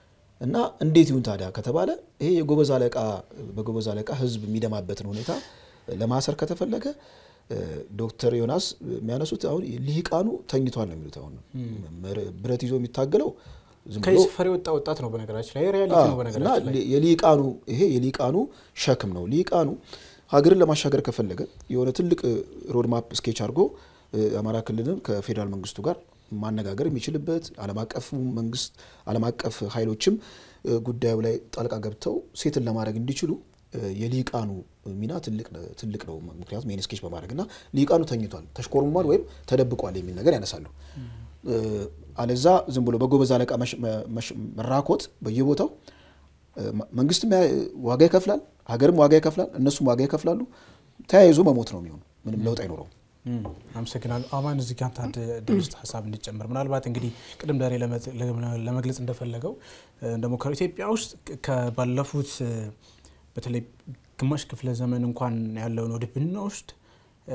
[SPEAKER 3] እና እንዴት ይሁን ታዲያ ከተባለ ይሄ የጎበዝ አለቃ በጎበዝ አለቃ ህዝብ የሚደማበትን ሁኔታ ለማሰር ከተፈለገ እ፣ ዶክተር ዮናስ የሚያነሱት አሁን ልሂቃኑ ተኝቷል ነው የሚሉት። አሁን ምር- ብረት ይዞ የሚታገለው ዝም ብሎ
[SPEAKER 1] ከሰፈር የወጣ ወጣት ነው በነገራችን ላይ ሪያሊቲ ነው
[SPEAKER 3] እና
[SPEAKER 1] በነገራችን ላይ
[SPEAKER 3] የሊቃኑ ይሄ የሊቃኑ ሸክም ነው። ሊቃኑ ሀገርን ለማሻገር ከፈለገ የሆነ ትልቅ ሮድማፕ ስኬች አድርጎ እ፣ የአማራ ክልልን ከፌዴራል መንግስቱ ጋር ማነጋገር የሚችልበት ዓለም አቀፍ መንግስት ዓለም አቀፍ ኃይሎችም እ፣ ጉዳዩ ላይ ጣልቃ ገብተው ሴትን ለማድረግ እንዲችሉ እ፣ የሊቃኑ ሚና ትልቅ ትልቅ ነው። ምክንያቱም ይህን ስኬች በማድረግ እና ሊቃኑ ተኝቷል፣ ተሽኮርሟል ወይም ተደብቋል የሚል ነገር ያነሳሉ። እ፣ አለዛ ዝም ብሎ በጎበዝ አለቃ መሽ- መሽ- መራኮት በየቦታው እ፣ መንግስትም ያ- ዋጋ ይከፍላል፣ ሀገርም ዋጋ ይከፍላል፣ እነሱም ዋጋ ይከፍላሉ። ተያይዞ መሞት ነው የሚሆኑ ምንም ለውጥ አይኖረውም።
[SPEAKER 1] እም፣ አመሰግናለሁ አማን። እዚህ ጋር አንድ ድል ውስጥ ሀሳብ እንዲጨምር ምናልባት እንግዲህ ቅድም ዳሬ ለመ- ለመግለጽ እንደፈለገው እ፣ እንደሞከረው ኢትዮጵያ ውስጥ ከባለፉት እ፣ በተለይ ግማሽ ክፍለ ዘመን እንኳን ያለውን ወደ ብንወስድ እ፣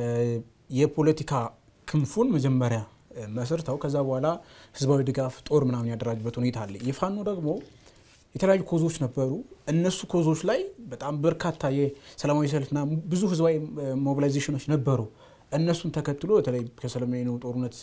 [SPEAKER 1] የፖለቲካ ክንፉን መጀመሪያ እ፣ መስርተው ከዛ በኋላ ህዝባዊ ድጋፍ ጦር ምናምን ያደራጁበት ሁኔታ አለ። የፋኖ ደግሞ የተለያዩ ኮዞች ነበሩ። እነሱ ኮዞች ላይ በጣም በርካታ የሰላማዊ ሰልፍና ብዙ ህዝባዊ እ፣ ሞቢላይዜሽኖች ነበሩ። እነሱን ተከትሎ በተለይ ከሰሜኑ ጦርነት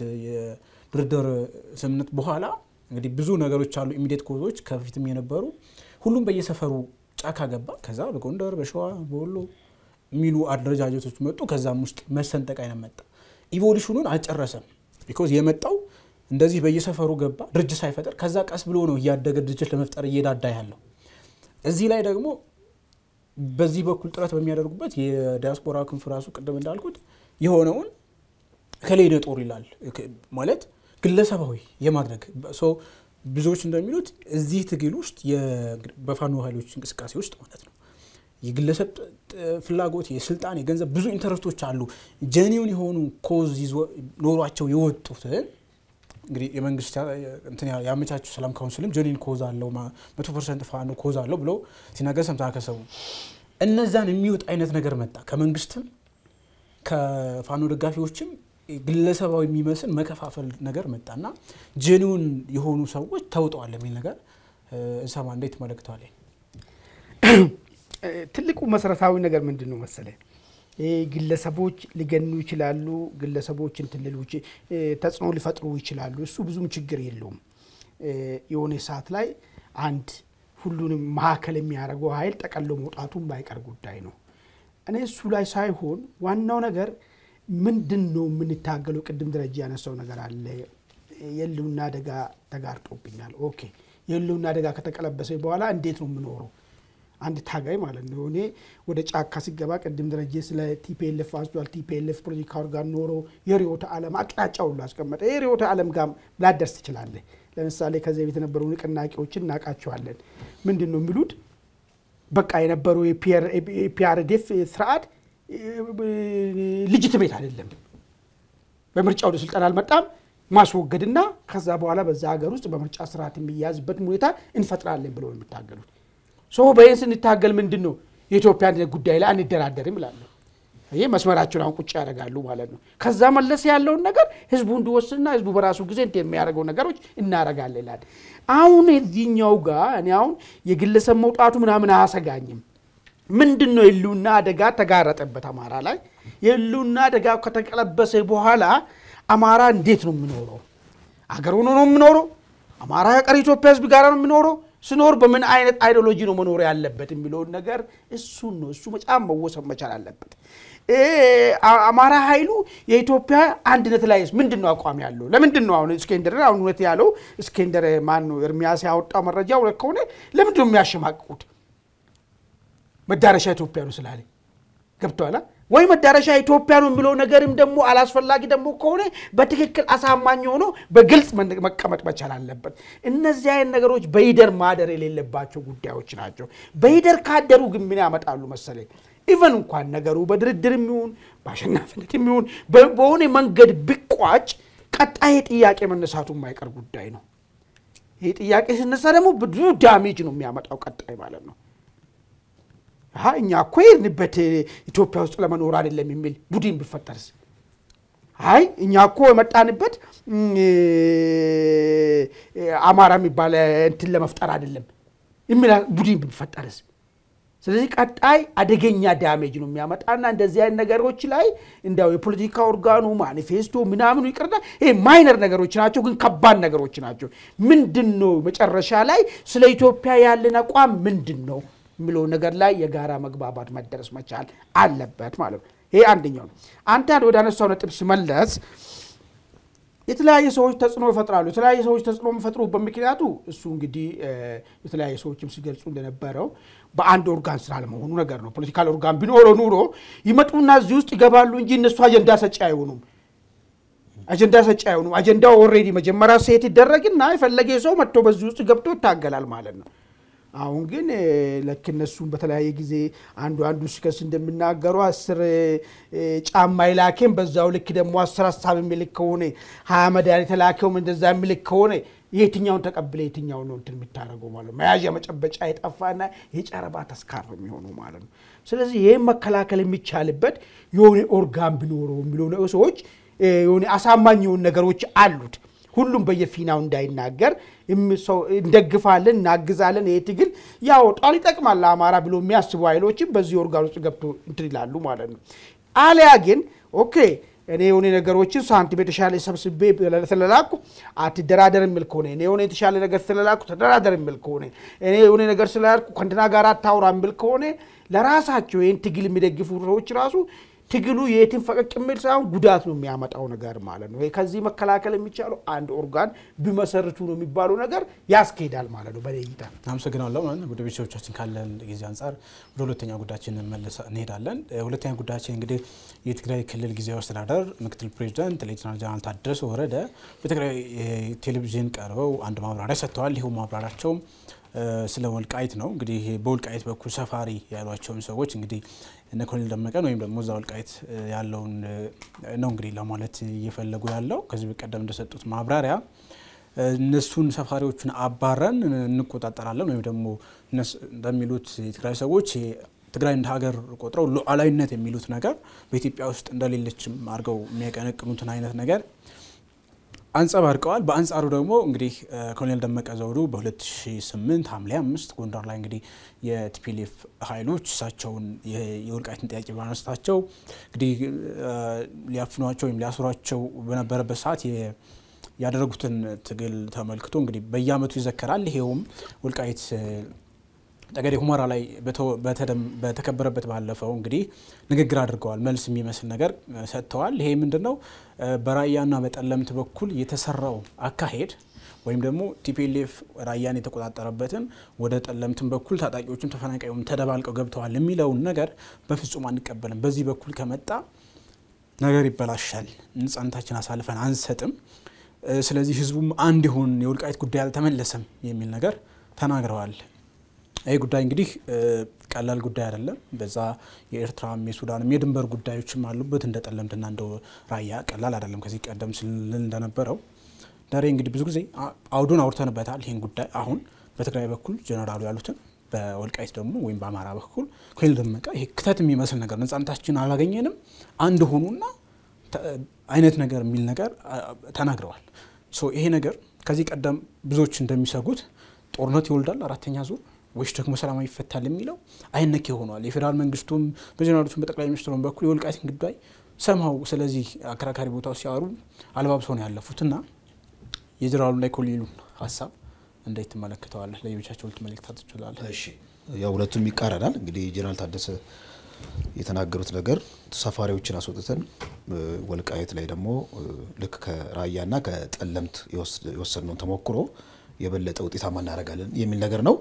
[SPEAKER 1] የድርድር ስምምነት በኋላ እንግዲህ ብዙ ነገሮች አሉ። ኢሚዲየት ኮዞች ከፊትም የነበሩ ሁሉም በየሰፈሩ ጫካ ገባ። ከዛ በጎንደር፣ በሸዋ፣ በወሎ የሚሉ አደረጃጀቶች መጡ። ከዛም ውስጥ መሰንጠቅ አይነት መጣ። ኢቮሉሽኑን አልጨረሰም። ቢኮዝ የመጣው እንደዚህ በየሰፈሩ ገባ ድርጅት ሳይፈጠር፣ ከዛ ቀስ ብሎ ነው እያደገ ድርጅት ለመፍጠር እየዳዳ ያለው። እዚህ ላይ ደግሞ በዚህ በኩል ጥረት በሚያደርጉበት የዲያስፖራ ክንፍ ራሱ ቅድም እንዳልኩት የሆነውን ከሌደ ጦር ይላል እክ- ማለት ግለሰባዊ የማድረግ ሶ ብዙዎች እንደሚሉት እዚህ ትግል ውስጥ የ- በፋኖ ኃይሎች እንቅስቃሴ ውስጥ ማለት ነው የግለሰብ ጥ- ጥ- ፍላጎት፣ የስልጣን፣ የገንዘብ ብዙ ኢንተረስቶች አሉ። ጀኒውን የሆኑ ኮዝ ይዞ- ኖሯቸው የወጡትን እንግዲህ የመንግስት ያ- እንትን ያ- ያመቻቹ ሰላም ካውንስልም ጀኒን ኮዝ አለው መቶ ፐርሰንት ፋኖ ኮዝ አለው ብሎ ሲናገር ሰምታ ከሰሙ እነዛን የሚወጥ አይነት ነገር መጣ ከመንግስትም ከፋኖ ደጋፊዎችም ግለሰባዊ የሚመስል መከፋፈል ነገር መጣና ጀኒውን የሆኑ ሰዎች ተውጠዋል የሚል ነገር እ፣ እንሰማ እንዴት መለክተዋል?
[SPEAKER 2] ትልቁ መሰረታዊ ነገር ምንድን ነው መሰለ? ይህ ግለሰቦች ሊገኑ ይችላሉ። ግለሰቦች እንትን ሊሉ ይች- እ፣ ተጽዕኖ ሊፈጥሩ ይችላሉ። እሱ ብዙም ችግር የለውም። እ፣ የሆነ ሰዓት ላይ አንድ ሁሉንም ማዕከል የሚያደርገው ኃይል ጠቀሎ መውጣቱን ባይቀር ጉዳይ ነው። እኔ እሱ ላይ ሳይሆን ዋናው ነገር ምንድን ነው የምንታገለው? ቅድም ደረጃ ያነሳው ነገር አለ። የህልውና አደጋ ተጋርጦብኛል። ኦኬ የህልውና አደጋ ከተቀለበሰ በኋላ እንዴት ነው የምኖረው? አንድ ታጋይ ማለት ነው። እኔ ወደ ጫካ ሲገባ ቅድም ደረጀ ስለ ቲፒኤልኤፍ አስቷል። ቲፒኤልኤፍ ፖለቲካ ኦርጋን ኖሮ የርዕዮተ ዓለም አቅጣጫ ሁሉ አስቀመጠ። የርዕዮተ ዓለም ጋር ላደርስ ትችላለህ። ለምሳሌ ከዚህ በፊት የነበሩ ንቅናቄዎችን እናውቃቸዋለን። ምንድን ነው የሚሉት? በቃ የነበረው የፒአርዴፍ ስርዓት ልጅትሜት አይደለም፣ በምርጫ ወደ ስልጣን አልመጣም ማስወገድና ከዛ በኋላ በዛ ሀገር ውስጥ በምርጫ ስርዓት የሚያዝበት ሁኔታ እንፈጥራለን ብለው ነው የሚታገሉት። ሶ በይህን ስንታገል ምንድን ነው የኢትዮጵያ አንድነት ጉዳይ ላይ አንደራደርም ይላሉ። ይህ መስመራቸውን አሁን ቁጭ ያደርጋሉ ማለት ነው። ከዛ መለስ ያለውን ነገር ህዝቡ እንዲወስንና ህዝቡ በራሱ ጊዜ እንትን የሚያደርገው ነገሮች እናደርጋለን ይላል። አሁን የዚህኛው ጋር እኔ አሁን የግለሰብ መውጣቱ ምናምን አያሰጋኝም። ምንድን ነው የህልውና አደጋ ተጋረጠበት አማራ ላይ። የህልውና አደጋ ከተቀለበሰ በኋላ አማራ እንዴት ነው የሚኖረው? አገር ሆኖ ነው የሚኖረው? አማራ ከቀሪ ኢትዮጵያ ህዝብ ጋር ነው የሚኖረው? ስኖር በምን አይነት አይዲዮሎጂ ነው መኖር ያለበት የሚለውን ነገር እሱን ነው እሱ በጣም መወሰን መቻል አለበት። አማራ ኃይሉ የኢትዮጵያ አንድነት ላይ ምንድን ነው አቋም ያለው? ለምንድን ነው አሁን እስኬንደር አሁን እውነት ያለው እስኬንደር ማን ነው ኤርሚያስ ያወጣው መረጃ እውነት ከሆነ ለምንድን ነው የሚያሸማቅቁት? መዳረሻ ኢትዮጵያ ነው ስላለ ገብተዋላ ወይ መዳረሻ ኢትዮጵያ ነው የሚለው ነገርም ደግሞ አላስፈላጊ ደግሞ ከሆነ በትክክል አሳማኝ ሆኖ በግልጽ መቀመጥ መቻል አለበት። እነዚህ አይነት ነገሮች በይደር ማደር የሌለባቸው ጉዳዮች ናቸው። በይደር ካደሩ ግን ምን ያመጣሉ መሰለኝ? ኢቨን እንኳን ነገሩ በድርድር የሚሆን በአሸናፊነት የሚሆን በሆነ መንገድ ቢቋጭ ቀጣይ ጥያቄ መነሳቱ የማይቀር ጉዳይ ነው። ይህ ጥያቄ ሲነሳ ደግሞ ብዙ ዳሜጅ ነው የሚያመጣው ቀጣይ ማለት ነው። እኛ እኮ የሄድንበት ኢትዮጵያ ውስጥ ለመኖር አይደለም የሚል ቡድን ቢፈጠርስ? አይ እኛ እኮ የመጣንበት አማራ የሚባል እንትን ለመፍጠር አይደለም የሚል ቡድን ቢፈጠርስ? ስለዚህ ቀጣይ አደገኛ ዳሜጅ ነው የሚያመጣና እንደዚህ አይነት ነገሮች ላይ እንዲያው የፖለቲካ ኦርጋኑ ማኒፌስቶ ምናምኑ ይቅርና ይሄ ማይነር ነገሮች ናቸው፣ ግን ከባድ ነገሮች ናቸው። ምንድን ነው መጨረሻ ላይ ስለ ኢትዮጵያ ያለን አቋም ምንድን ነው የሚለው ነገር ላይ የጋራ መግባባት መደረስ መቻል አለበት ማለት ነው። ይሄ አንደኛው ነው። አንተ ወደ አነሳው ነጥብ ስመለስ የተለያየ ሰዎች ተጽዕኖ ይፈጥራሉ። የተለያየ ሰዎች ተጽዕኖ የሚፈጥሩበት ምክንያቱ እሱ እንግዲህ የተለያየ ሰዎችም ሲገልጹ እንደነበረው በአንድ ኦርጋን ስራ ለመሆኑ ነገር ነው። ፖለቲካል ኦርጋን ቢኖረው ኑሮ ይመጡና እዚህ ውስጥ ይገባሉ እንጂ እነሱ አጀንዳ ሰጪ አይሆኑም። አጀንዳ ሰጪ አይሆኑም። አጀንዳው ኦልሬዲ መጀመሪያ ሴት ይደረግና የፈለገ ሰው መጥቶ በዚህ ውስጥ ገብቶ ይታገላል ማለት ነው። አሁን ግን ልክ እነሱም በተለያየ ጊዜ አንዱ አንዱ ሲከስ እንደሚናገሩ አስር ጫማ ይላኬም በዛው ልክ ደግሞ አስር ሀሳብ የሚልክ ከሆነ ሀያ መድኃኒት የተላከውም እንደዛ የሚልክ ከሆነ የትኛውን ተቀብለ የትኛውን ነው እንትን የሚታደርገው ማለት ነው። መያዣ መጨበጫ የጠፋና የጨረባ ተስካር ነው የሚሆነው ማለት ነው። ስለዚህ ይህም መከላከል የሚቻልበት የሆነ ኦርጋን ቢኖረው የሚለው ሰዎች የሆነ አሳማኝ የሆኑ ነገሮች አሉት። ሁሉም በየፊናው እንዳይናገር እንደግፋለን፣ እናግዛለን። ይህ ትግል ያወጣል፣ ይጠቅማል ለአማራ ብሎ የሚያስቡ ኃይሎችም በዚህ ኦርጋን ውስጥ ገብቶ እንትን ይላሉ ማለት ነው። አሊያ ግን ኦኬ እኔ የሆነ ነገሮችን ሳንቲም የተሻለ ሰብስቤ ስለላኩ አትደራደር የሚል ከሆነ እኔ የሆነ የተሻለ ነገር ስለላኩ ተደራደር የሚል ከሆነ እኔ የሆነ ነገር ስላልኩ ከእንትና ጋር አታውራ የሚል ከሆነ ለራሳቸው ይህን ትግል የሚደግፉ ሰዎች ራሱ ትግሉ የትን ፈቀቅ የሚል ሳይሆን ጉዳት ነው የሚያመጣው ነገር ማለት ነው። ከዚህ መከላከል የሚቻለው አንድ ኦርጋን ቢመሰርቱ ነው የሚባለው ነገር ያስኬዳል ማለት ነው። በለይታ
[SPEAKER 1] አመሰግናለሁ። ወደ ቤተሰቦቻችን ካለን ጊዜ አንጻር ወደ ሁለተኛ ጉዳያችን እንሄዳለን። ሁለተኛ ጉዳያችን እንግዲህ የትግራይ ክልል ጊዜያዊ አስተዳደር ምክትል ፕሬዚዳንት ሌተናል ጀነራል ታደሰ ወረደ በትግራይ ቴሌቪዥን ቀርበው አንድ ማብራሪያ ሰጥተዋል። ይኸው ማብራሪያቸውም ስለ ወልቃይት ነው። እንግዲህ በወልቃይት በኩል ሰፋሪ ያሏቸውን ሰዎች እንግዲህ እነ ኮሎኔል ደመቀን ወይም ደግሞ እዛ ወልቃይት ያለውን ነው እንግዲህ ለማለት እየፈለጉ ያለው ከዚህ በቀደም እንደሰጡት ማብራሪያ እነሱን ሰፋሪዎቹን አባረን እንቆጣጠራለን ወይም ደግሞ እንደሚሉት የትግራይ ሰዎች ትግራይ እንደ ሀገር ቆጥረው ሉዓላዊነት የሚሉት ነገር በኢትዮጵያ ውስጥ እንደሌለችም አድርገው የሚያቀነቅኑትን አይነት ነገር አንጸባርቀዋል። በአንጻሩ ደግሞ እንግዲህ ኮሎኔል ደመቀ ዘውዱ በ2008 ሐምሌ አምስት ጎንደር ላይ እንግዲህ የቲፒኤልኤፍ ኃይሎች እሳቸውን የወልቃይትን ጥያቄ በማንስታቸው እንግዲህ ሊያፍኗቸው ወይም ሊያስሯቸው በነበረበት ሰዓት ያደረጉትን ትግል ተመልክቶ እንግዲህ በየዓመቱ ይዘከራል። ይሄውም ወልቃይት ጠገዴ ሁመራ ላይ በተከበረበት ባለፈው እንግዲህ ንግግር አድርገዋል። መልስ የሚመስል ነገር ሰጥተዋል። ይሄ ምንድን ነው? በራያና በጠለምት በኩል የተሰራው አካሄድ ወይም ደግሞ ቲፒኤልኤፍ ራያን የተቆጣጠረበትን ወደ ጠለምትን በኩል ታጣቂዎችም ተፈናቃዩም ተደባልቀው ገብተዋል የሚለውን ነገር በፍጹም አንቀበልም። በዚህ በኩል ከመጣ ነገር ይበላሻል፣ ነጻነታችን አሳልፈን አንሰጥም። ስለዚህ ህዝቡም አንድ ይሁን፣ የወልቃይት ጉዳይ አልተመለሰም የሚል ነገር ተናግረዋል። ይህ ጉዳይ እንግዲህ ቀላል ጉዳይ አይደለም። በዛ የኤርትራም የሱዳንም የድንበር ጉዳዮችም አሉበት። እንደ ጠለምትና እንደ ራያ ቀላል አይደለም። ከዚህ ቀደም ስንል እንደነበረው ዳሬ እንግዲህ ብዙ ጊዜ አውዱን አውርተንበታል። ይህን ጉዳይ አሁን በትግራይ በኩል ጀነራሉ ያሉትን በወልቃይት ደግሞ ወይም በአማራ በኩል ኮሎኔል ደመቀ ይሄ ክተት የሚመስል ነገር ነጻነታችን አላገኘንም አንድ ሆኑና አይነት ነገር የሚል ነገር ተናግረዋል። ይሄ ነገር ከዚህ ቀደም ብዙዎች እንደሚሰጉት ጦርነት ይወልዳል አራተኛ ዙር ወይስ ደግሞ ሰላማዊ ይፈታል የሚለው አይነኬ ሆኗል። የፌዴራል መንግስቱም በጀኔራሎቹም በጠቅላይ ሚኒስትሩም በኩል የወልቃይትን ጉዳይ ሰማው ስለዚህ አከራካሪ ቦታው ሲያወሩ አለባብሰው ነው ያለፉትና የጀኔራሉና የኮሎኔሉን ሀሳብ እንዴት ትመለከተዋለህ? ለየብቻቸው ልትመለከታት ትችላለህ?
[SPEAKER 3] እሺ ያው ሁለቱም ይቃረናል። እንግዲህ ጀነራል ታደሰ የተናገሩት ነገር ተሳፋሪዎችን አስወጥተን ወልቃየት ላይ ደግሞ ልክ ከራያና ከጠለምት የወሰድነውን ተሞክሮ የበለጠ ውጤታማ እናደርጋለን የሚል ነገር ነው።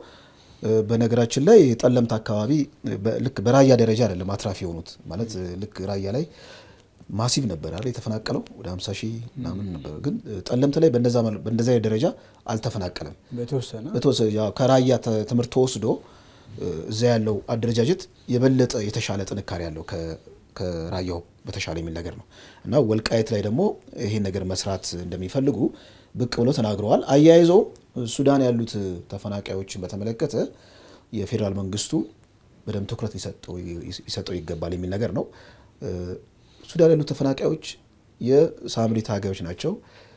[SPEAKER 3] በነገራችን ላይ ጠለምት አካባቢ ልክ በራያ ደረጃ አይደለም አትራፊ የሆኑት ማለት ልክ ራያ ላይ ማሲቭ ነበር አይደል የተፈናቀለው ወደ 50 ሺህ ምናምን ነበር። ግን ጠለምት ላይ በእንደዛ ደረጃ አልተፈናቀለም።
[SPEAKER 1] በተወሰነ
[SPEAKER 3] በተወሰነ ያው ከራያ ትምህርት ተወስዶ እዛ ያለው አደረጃጀት የበለጠ የተሻለ ጥንካሬ ያለው ከራያው በተሻለ የሚል ነገር ነው እና ወልቃየት ላይ ደግሞ ይሄን ነገር መስራት እንደሚፈልጉ ብቅ ብለው ተናግረዋል። አያይዘው ሱዳን ያሉት ተፈናቃዮችን በተመለከተ የፌዴራል መንግስቱ በደንብ ትኩረት ሊሰጠው ይገባል የሚል ነገር ነው። ሱዳን ያሉት ተፈናቃዮች የሳምሪ ታጋዮች ናቸው።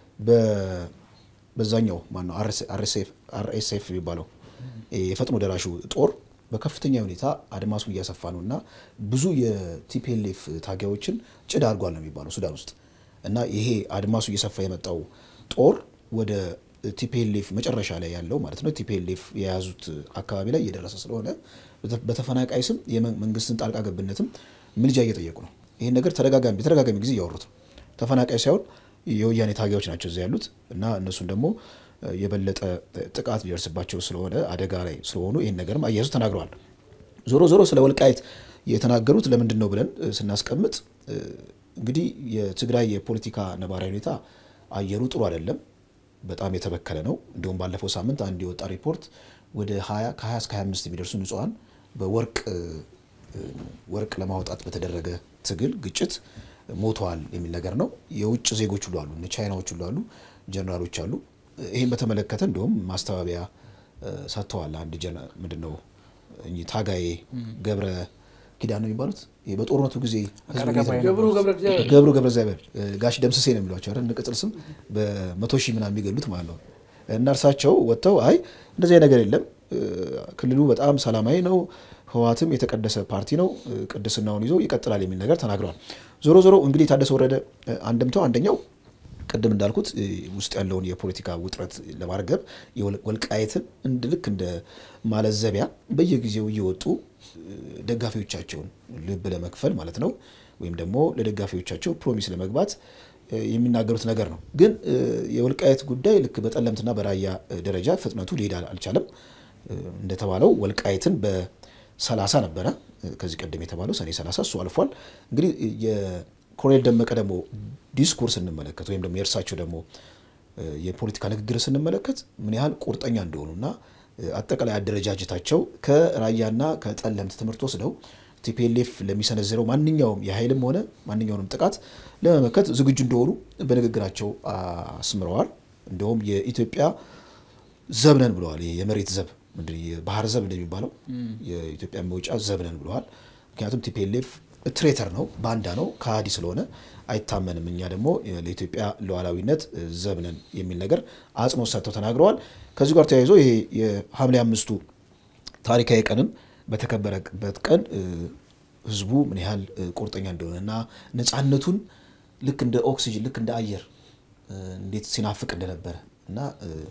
[SPEAKER 3] በዛኛው ማነው አርኤስኤፍ የሚባለው የፈጥኖ ደራሹ ጦር በከፍተኛ ሁኔታ አድማሱን እያሰፋ ነው እና ብዙ የቲፒኤልኤፍ ታጋዮችን ጭድ አድርጓል ነው የሚባለው ሱዳን ውስጥ እና ይሄ አድማሱ እየሰፋ የመጣው ጦር ወደ ቲፒኤልኤፍ መጨረሻ ላይ ያለው ማለት ነው ቲፒኤልኤፍ የያዙት አካባቢ ላይ እየደረሰ ስለሆነ በተፈናቃይ ስም የመንግስትን ጣልቃ ገብነትም ምልጃ እየጠየቁ ነው። ይህን ነገር ተደጋጋሚ በተደጋጋሚ ጊዜ እያወሩት ነው። ተፈናቃይ ሳይሆን የወያኔ ታጋዮች ናቸው እዚያ ያሉት እና እነሱን ደግሞ የበለጠ ጥቃት ሊደርስባቸው ስለሆነ አደጋ ላይ ስለሆኑ ይህን ነገርም አያይዙ ተናግረዋል። ዞሮ ዞሮ ስለ ወልቃይት የተናገሩት ለምንድን ነው ብለን ስናስቀምጥ እንግዲህ የትግራይ የፖለቲካ ነባራዊ ሁኔታ አየሩ ጥሩ አይደለም፣ በጣም የተበከለ ነው። እንዲሁም ባለፈው ሳምንት አንድ የወጣ ሪፖርት ወደ 20 ከ20 እስከ 25 የሚደርሱ ንጹሐን በወርቅ ወርቅ ለማውጣት በተደረገ ትግል ግጭት ሞተዋል የሚል ነገር ነው። የውጭ ዜጎች ሁሉ አሉ፣ እነ ቻይናዎች ሁሉ አሉ፣ ጀነራሎች አሉ። ይህን በተመለከተ እንዲሁም ማስተባበያ ሰጥተዋል። አንድ ምንድን ነው እኚህ ታጋዬ ገብረ ኪዳን ነው የሚባሉት በጦርነቱ ጊዜ ገብሩ ገብረ እግዚአብሔር ጋሽ ደምስሴ ነው የሚሏቸው አይደል? ቅጽል ስም በመቶ ሺህ ምናምን የሚገሉት ማለት ነው። እና እርሳቸው ወጥተው አይ እንደዚህ ነገር የለም ክልሉ በጣም ሰላማዊ ነው፣ ህወሓትም የተቀደሰ ፓርቲ ነው፣ ቅድስናውን ይዞ ይቀጥላል የሚል ነገር ተናግረዋል። ዞሮ ዞሮ እንግዲህ ታደሰ ወረደ አንድምታው አንደኛው ቅድም እንዳልኩት ውስጥ ያለውን የፖለቲካ ውጥረት ለማርገብ ወልቃየትን እንድ ልክ እንደ ማለዘቢያ በየጊዜው እየወጡ ደጋፊዎቻቸውን ልብ ለመክፈል ማለት ነው ወይም ደግሞ ለደጋፊዎቻቸው ፕሮሚስ ለመግባት የሚናገሩት ነገር ነው። ግን የወልቃየት ጉዳይ ልክ በጠለምትና በራያ ደረጃ ፍጥነቱ ሊሄድ አልቻለም። እንደተባለው ወልቃየትን በሰላሳ ነበረ ከዚህ ቀደም የተባለው ሰኔ ሰላሳ እሱ አልፏል። እንግዲህ የኮሎኔል ደመቀ ደግሞ ዲስኮርስ ስንመለከት ወይም ደግሞ የእርሳቸው ደግሞ የፖለቲካ ንግግር ስንመለከት ምን ያህል ቁርጠኛ እንደሆኑና አጠቃላይ አደረጃጀታቸው ከራያና ከጠለምት ትምህርት ወስደው ቲፒኤልኤፍ ለሚሰነዝረው ማንኛውም የኃይልም ሆነ ማንኛውንም ጥቃት ለመመከት ዝግጁ እንደሆኑ በንግግራቸው አስምረዋል። እንዲሁም የኢትዮጵያ ዘብ ነን ብለዋል። የመሬት ዘብ የባህር ዘብ እንደሚባለው የኢትዮጵያ መውጫ ዘብ ነን ብለዋል። ምክንያቱም ቲፒኤልኤፍ ትሬተር ነው፣ ባንዳ ነው፣ ከሃዲ ስለሆነ አይታመንም። እኛ ደግሞ ለኢትዮጵያ ሉዓላዊነት ዘብ ነን የሚል ነገር አጽንኦት ሰጥተው ተናግረዋል። ከዚህ ጋር ተያይዞ ይሄ የሐምሌ አምስቱ ታሪካዊ ቀንም በተከበረበት ቀን ህዝቡ ምን ያህል ቁርጠኛ እንደሆነ እና ነፃነቱን ልክ እንደ ኦክሲጅን ልክ እንደ አየር እንዴት ሲናፍቅ እንደነበረ እና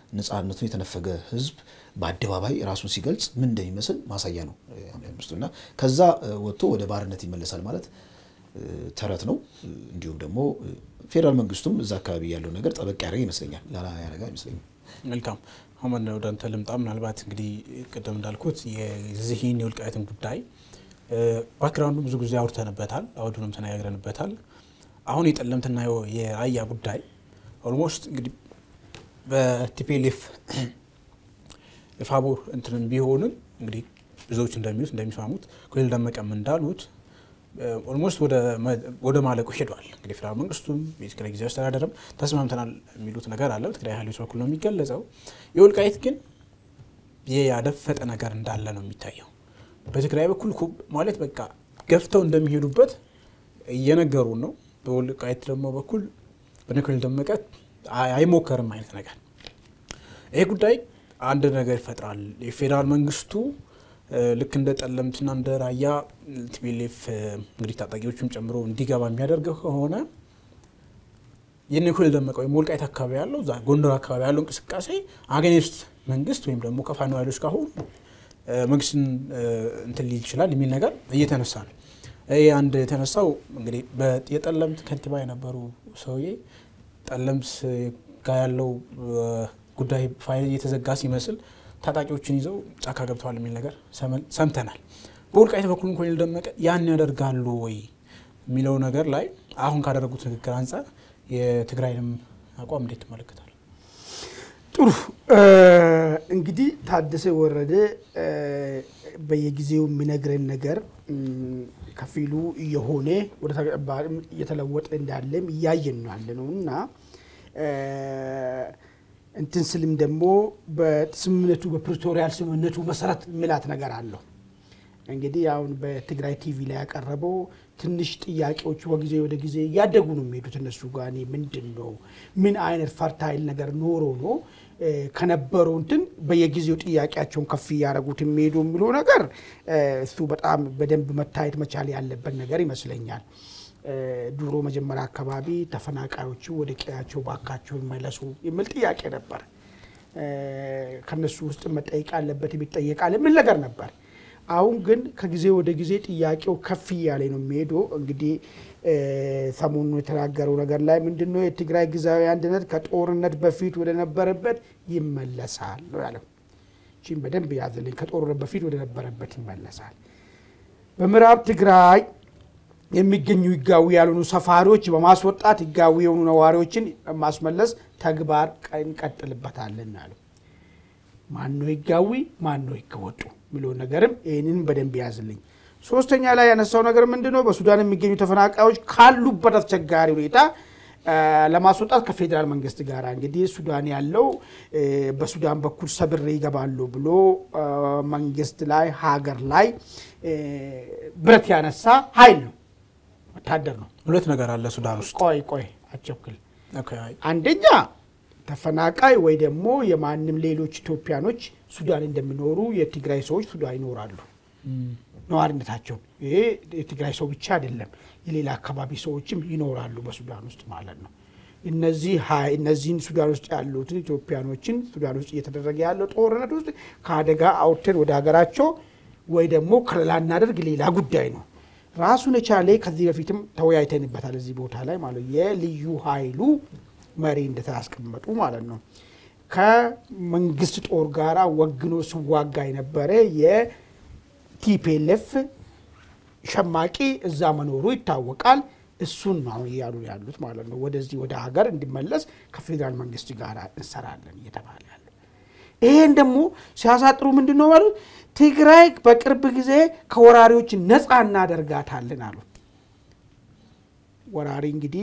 [SPEAKER 3] ነፃነቱን የተነፈገ ህዝብ በአደባባይ ራሱን ሲገልጽ ምን እንደሚመስል ማሳያ ነው ሐምሌ አምስቱ እና ከዛ ወጥቶ ወደ ባርነት ይመለሳል ማለት ተረት ነው። እንዲሁም ደግሞ ፌዴራል መንግስቱም እዛ አካባቢ ያለው ነገር ጠበቅ ያደረገ ይመስለኛል። ላላ ያደረገ አይመስለኝም።
[SPEAKER 1] መልካም አሁን ወደ አንተ ልምጣ። ምናልባት እንግዲህ ቅድም እንዳልኩት የዚህን የወልቃይትን ጉዳይ ባክግራውንዱ ብዙ ጊዜ አውርተንበታል፣ አውዱንም ተነጋግረንበታል። አሁን የጠለምትና የራያ ጉዳይ ኦልሞስት እንግዲህ በቲፒኤልኤፍ የፋቦ እንትንም ቢሆንም እንግዲህ ብዙዎች እንደሚሉት እንደሚስማሙት ኮሎኔል ደመቀም እንዳሉት ኦልሞስት ወደ ማለቁ ሄዷል። እንግዲህ ፌዴራል መንግስቱም የትግራይ ጊዜያዊ አስተዳደርም ተስማምተናል የሚሉት ነገር አለ። በትግራይ ኃይሎች በኩል ነው የሚገለጸው። የወልቃይት ግን ያደፈጠ ነገር እንዳለ ነው የሚታየው። በትግራይ በኩል ማለት በቃ ገፍተው እንደሚሄዱበት እየነገሩን ነው። በወልቃይት ደግሞ በኩል በኮሎኔል ደመቀ አይሞከርም አይነት ነገር ይሄ ጉዳይ አንድ ነገር ይፈጥራል። የፌዴራል መንግስቱ ልክ እንደ ጠለምትና እንደ ራያ ቲፒኤልኤፍ እንግዲህ ታጣቂዎቹም ጨምሮ እንዲገባ የሚያደርገው ከሆነ ይህን ኮሎኔል ደመቀ ወይም ወልቃይት አካባቢ ያለው እዛ ጎንደር አካባቢ ያለው እንቅስቃሴ አገኒስት መንግስት ወይም ደግሞ ከፋኖ ኃይሎች ጋር ሆኑ መንግስትን እንትን ሊል ይችላል የሚል ነገር እየተነሳ ነው። ይህ አንድ የተነሳው እንግዲህ የጠለምት ከንቲባ የነበሩ ሰውዬ ጠለምት ጋር ያለው ጉዳይ ፋይል እየተዘጋ ሲመስል ታጣቂዎችን ይዘው ጫካ ገብተዋል የሚል ነገር ሰምተናል። በወልቃይት በኩል ኮሎኔል ደመቀ ያን ያደርጋሉ ወይ የሚለው ነገር ላይ አሁን ካደረጉት ንግግር አንጻር የትግራይንም አቋም እንዴት ትመለከታል?
[SPEAKER 2] ጥሩ እንግዲህ ታደሰ ወረደ በየጊዜው የሚነግረን ነገር ከፊሉ እየሆነ ወደ ተግባርም እየተለወጠ እንዳለም እያየን ነው ያለ ነው እና እንትን ስልም ደግሞ በስምምነቱ በፕሪቶሪያል ስምምነቱ መሰረት ምላት ነገር አለው። እንግዲህ አሁን በትግራይ ቲቪ ላይ ያቀረበው ትንሽ ጥያቄዎች ከጊዜ ወደ ጊዜ እያደጉ ነው የሚሄዱት። እነሱ ጋር እኔ ምንድን ነው ምን አይነት ፈርታይል ነገር ኖሮ ነው ከነበረው እንትን በየጊዜው ጥያቄያቸውን ከፍ እያደረጉት የሚሄዱ የሚለው ነገር እሱ በጣም በደንብ መታየት መቻል ያለበት ነገር ይመስለኛል። ድሮ መጀመሪያ አካባቢ ተፈናቃዮቹ ወደ ቀያቸው ባካቸው ይመለሱ የሚል ጥያቄ ነበር። ከነሱ ውስጥ መጠየቅ አለበት የሚጠየቃል የሚል ነገር ነበር። አሁን ግን ከጊዜ ወደ ጊዜ ጥያቄው ከፍ እያለ ነው የሚሄደው። እንግዲህ ሰሞኑ የተናገረው ነገር ላይ ምንድን ነው የትግራይ ጊዜያዊ አንድነት ከጦርነት በፊት ወደ ነበረበት ይመለሳል ነው ያለው። ይህም በደንብ ያዝልኝ። ከጦርነት በፊት ወደ ነበረበት ይመለሳል። በምዕራብ ትግራይ የሚገኙ ህጋዊ ያልሆኑ ሰፋሪዎች በማስወጣት ህጋዊ የሆኑ ነዋሪዎችን ማስመለስ ተግባር እንቀጥልበታለን አሉ። ማነው ህጋዊ ማነው ህገወጡ የሚለው ነገርም ይህንን በደንብ ያዝልኝ። ሶስተኛ ላይ ያነሳው ነገር ምንድን ነው? በሱዳን የሚገኙ ተፈናቃዮች ካሉበት አስቸጋሪ ሁኔታ ለማስወጣት ከፌዴራል መንግስት ጋር እንግዲህ ሱዳን ያለው በሱዳን በኩል ሰብሬ ይገባሉ ብሎ መንግስት ላይ ሀገር ላይ ብረት ያነሳ ኃይል ነው፣ ወታደር ነው።
[SPEAKER 1] ሁለት ነገር አለ ሱዳን ውስጥ።
[SPEAKER 2] ቆይ ቆይ አቸኩል። አንደኛ ተፈናቃይ ወይ ደግሞ የማንም ሌሎች ኢትዮጵያኖች ሱዳን እንደሚኖሩ የትግራይ ሰዎች ሱዳን ይኖራሉ ነዋሪነታቸው። ይሄ የትግራይ ሰው ብቻ አይደለም፣ የሌላ አካባቢ ሰዎችም ይኖራሉ በሱዳን ውስጥ ማለት ነው። እነዚህ እነዚህን ሱዳን ውስጥ ያሉትን ኢትዮጵያኖችን ሱዳን ውስጥ እየተደረገ ያለው ጦርነት ውስጥ ከአደጋ አውጥተን ወደ ሀገራቸው ወይ ደግሞ ከለላ እናደርግ ሌላ ጉዳይ ነው። ራሱን የቻለ ከዚህ በፊትም ተወያይተንበታል እዚህ ቦታ ላይ ማለት የልዩ ኃይሉ መሪ እንደተያስቀመጡ ማለት ነው። ከመንግስት ጦር ጋር ወግኖ ሲዋጋ የነበረ የቲፒኤልኤፍ ሸማቂ እዛ መኖሩ ይታወቃል። እሱን ነው አሁን እያሉ ያሉት ማለት ነው። ወደዚህ ወደ ሀገር እንዲመለስ ከፌዴራል መንግስት ጋር እንሰራለን እየተባለ ያለ ይሄን ደግሞ ሲያሳጥሩ ምንድን ነው ማለት ትግራይ በቅርብ ጊዜ ከወራሪዎች ነፃ እናደርጋታለን አሉ። ወራሪ እንግዲህ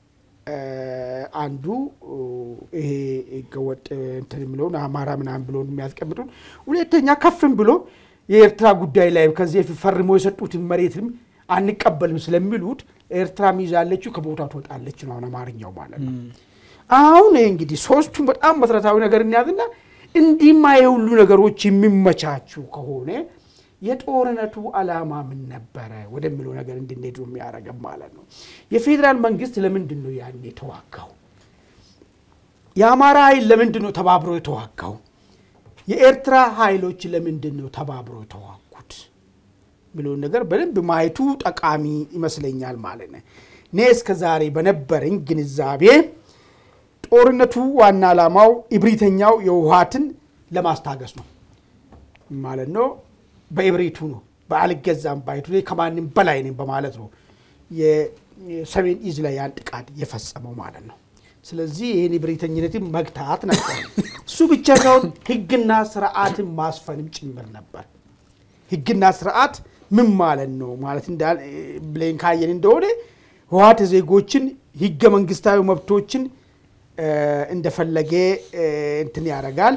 [SPEAKER 2] አንዱ ይሄ ህገወጥ እንትን የሚለውን አማራ ምናምን ብሎ የሚያስቀምጡን፣ ሁለተኛ ከፍም ብሎ የኤርትራ ጉዳይ ላይ ከዚህ በፊት ፈርሞ የሰጡትን መሬትም አንቀበልም ስለሚሉት ኤርትራ ይዛለችው ከቦታ ትወጣለች ነው አሁን አማርኛው ማለት ነው። አሁን ይህ እንግዲህ ሶስቱም በጣም መሰረታዊ ነገር እንያዝና እንዲህማ የሁሉ ነገሮች የሚመቻቹ ከሆነ የጦርነቱ ዓላማ ምን ነበረ ወደሚለው ነገር እንድንሄድ ነው የሚያደርገን ማለት ነው። የፌዴራል መንግስት ለምንድን ነው ያን የተዋጋው? የአማራ ኃይል ለምንድን ነው ተባብሮ የተዋጋው? የኤርትራ ኃይሎች ለምንድን ነው ተባብሮ የተዋጉት ብሎን ነገር በደንብ ማየቱ ጠቃሚ ይመስለኛል ማለት ነው። እኔ እስከ ዛሬ በነበረኝ ግንዛቤ ጦርነቱ ዋና ዓላማው እብሪተኛው የህወሓትን ለማስታገስ ነው ማለት ነው። በእብሪቱ ነው በአልገዛም ባይቱ ላይ ከማንም በላይ ነኝ በማለት ነው የሰሜን ኢዝ ላይ ያን ጥቃት የፈጸመው ማለት ነው። ስለዚህ ይህን እብሪተኝነትን መግታት ነበር። እሱ ብቻ ሳይሆን ህግና ስርዓትን ማስፈንም ጭምር ነበር። ህግና ስርዓት ምን ማለት ነው ማለት ብለን ካየን እንደሆነ ህወሓት ዜጎችን ህገ መንግስታዊ መብቶችን እንደፈለገ እንትን ያደርጋል፣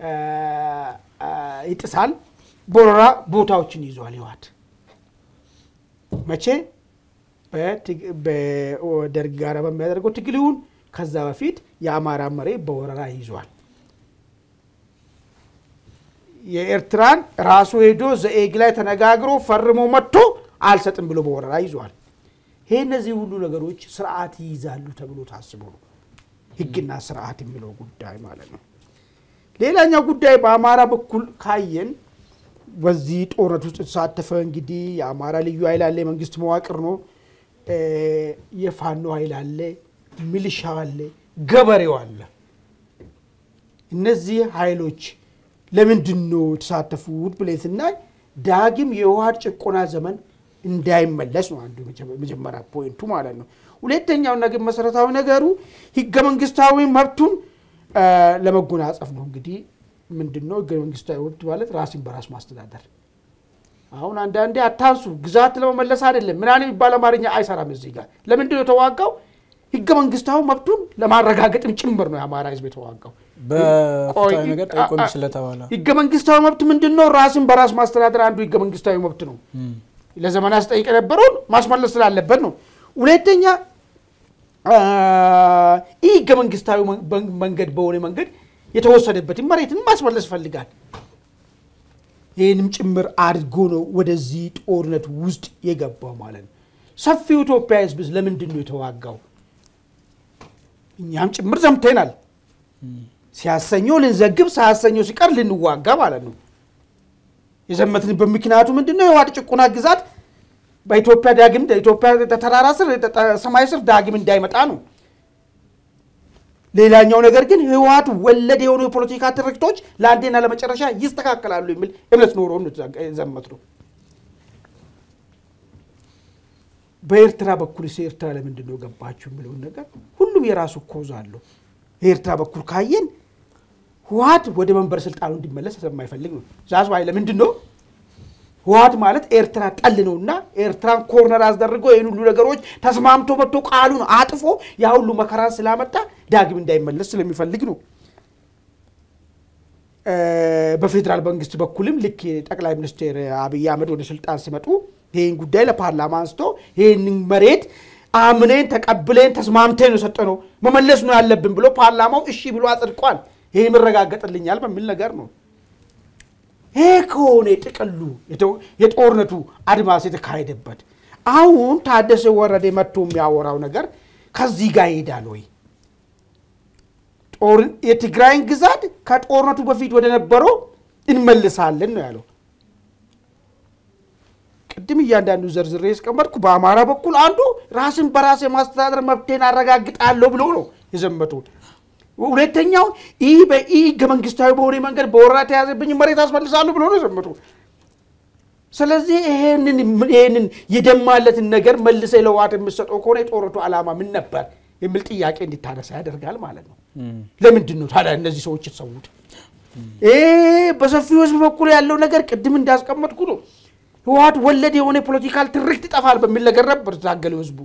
[SPEAKER 2] ይጥሳል። በወረራ ቦታዎችን ይዟል ህወሓት መቼ በደርግ ጋር በሚያደርገው ትግል ይሁን ከዛ በፊት የአማራ መሬት በወረራ ይዟል። የኤርትራን ራሱ ሄዶ ዘኤግ ላይ ተነጋግሮ ፈርሞ መጥቶ አልሰጥም ብሎ በወረራ ይዟል። ይሄ እነዚህ ሁሉ ነገሮች ስርዓት ይይዛሉ ተብሎ ታስቦ ነው ህግና ስርዓት የሚለው ጉዳይ ማለት ነው። ሌላኛው ጉዳይ በአማራ በኩል ካየን በዚህ ጦርነት ውስጥ የተሳተፈ እንግዲህ የአማራ ልዩ ኃይል አለ፣ የመንግስት መዋቅር ነው። የፋኖ ኃይል አለ፣ ሚሊሻ አለ፣ ገበሬው አለ። እነዚህ ኃይሎች ለምንድን ነው የተሳተፉት ብለን ስናይ ዳግም የህወሓት ጭቆና ዘመን እንዳይመለስ ነው አንዱ መጀመሪያ ፖይንቱ ማለት ነው። ሁለተኛውና ግን መሰረታዊ ነገሩ ህገ መንግስታዊ መብቱን ለመጎናጸፍ ነው። እንግዲህ ምንድን ነው ህገ መንግስታዊ መብት ማለት ራስን በራስ ማስተዳደር። አሁን አንዳንዴ አታንሱ ግዛት ለመመለስ አይደለም ምናምን የሚባል አማርኛ አይሰራም እዚህ ጋር። ለምንድን ነው የተዋጋው? ህገ መንግስታዊ መብቱን ለማረጋገጥም ጭምር ነው የአማራ ህዝብ የተዋጋው።
[SPEAKER 1] በፍትሐዊ ነገር ጠይቆም ስለተባለ
[SPEAKER 2] ህገ መንግስታዊ መብት ምንድን ነው? ራስን በራስ ማስተዳደር አንዱ ህገ መንግስታዊ መብት ነው። ለዘመናት ስጠይቅ የነበረውን ማስመለስ ስላለበት ነው። ሁለተኛ ይህ ህገ መንግስታዊ መንገድ በሆነ መንገድ የተወሰደበትን መሬትን ማስመለስ ይፈልጋል። ይህንም ጭምር አድርጎ ነው ወደዚህ ጦርነት ውስጥ የገባው ማለት ነው። ሰፊው ኢትዮጵያ ህዝብ ለምንድን ነው የተዋጋው? እኛም ጭምር ዘምተናል። ሲያሰኘው ልንዘግብ፣ ሳያሰኘው ሲቀር ልንዋጋ ማለት ነው። የዘመትንበት ምክንያቱ ምንድን ነው? የህወሓት ጭቆና ግዛት በኢትዮጵያ ዳግም ኢትዮጵያ ተራራ ስር ሰማይ ስር ዳግም እንዳይመጣ ነው። ሌላኛው ነገር ግን ህወሓት ወለድ የሆኑ የፖለቲካ ትርክቶች ለአንዴና ለመጨረሻ ይስተካከላሉ የሚል እምነት ኖሮ ዘመት ነው። በኤርትራ በኩል ኤርትራ ለምንድን ነው ገባችሁ የሚለውን ነገር ሁሉም የራሱ ኮዝ አለው። የኤርትራ በኩል ካየን ህወሓት ወደ መንበር ስልጣኑ እንዲመለስ ስለማይፈልግ ነው። ዛዝ ዋይ ለምንድን ነው ህወሓት ማለት ኤርትራ ጠል ነው እና ኤርትራን ኮርነር አስደርገው ይህን ሁሉ ነገሮች ተስማምቶ መጥቶ ቃሉን አጥፎ ያ ሁሉ መከራን ስላመጣ ዳግም እንዳይመለስ ስለሚፈልግ ነው። በፌዴራል መንግስት በኩልም ልክ ጠቅላይ ሚኒስትር አብይ አህመድ ወደ ስልጣን ሲመጡ ይህን ጉዳይ ለፓርላማ አንስቶ ይህንን መሬት አምኔን ተቀብሌን ተስማምቴን የሰጠ ነው መመለስ ነው ያለብን ብሎ ፓርላማው እሺ ብሎ አጽድቋል። ይህ ይረጋገጥልኛል በሚል ነገር ነው። ይሄ ከሆነ ጥቅሉ የጦርነቱ አድማስ የተካሄደበት አሁን ታደሰ ወረደ መጥቶ የሚያወራው ነገር ከዚህ ጋር ይሄዳል ወይ? የትግራይን ግዛት ከጦርነቱ በፊት ወደ ነበረው እንመልሳለን ነው ያለው። ቅድም እያንዳንዱ ዘርዝሬ ያስቀመጥኩ በአማራ በኩል አንዱ ራስን በራስ የማስተዳደር መብቴን አረጋግጣለሁ ብሎ ነው የዘመቱት። ሁለተኛው ይህ በኢ ህገ መንግስታዊ በሆነ መንገድ በወረራ የተያዘብኝ መሬት አስመልሳለሁ ብሎ ነው የዘመቱት። ስለዚህ ይህንን የደማለትን ነገር መልሰ ለህወሓት የምሰጠው ከሆነ የጦርነቱ ዓላማ ምን ነበር የሚል ጥያቄ እንዲታነሳ ያደርጋል ማለት ነው። ለምንድን ነው ታዲያ እነዚህ ሰዎች የተሰዉት? በሰፊው ህዝብ በኩል ያለው ነገር ቅድም እንዳስቀመጥኩ ነው። ህወሓት ወለድ የሆነ ፖለቲካል ትርክት ይጠፋል በሚል ነገር ነበር ታገለው ህዝቡ።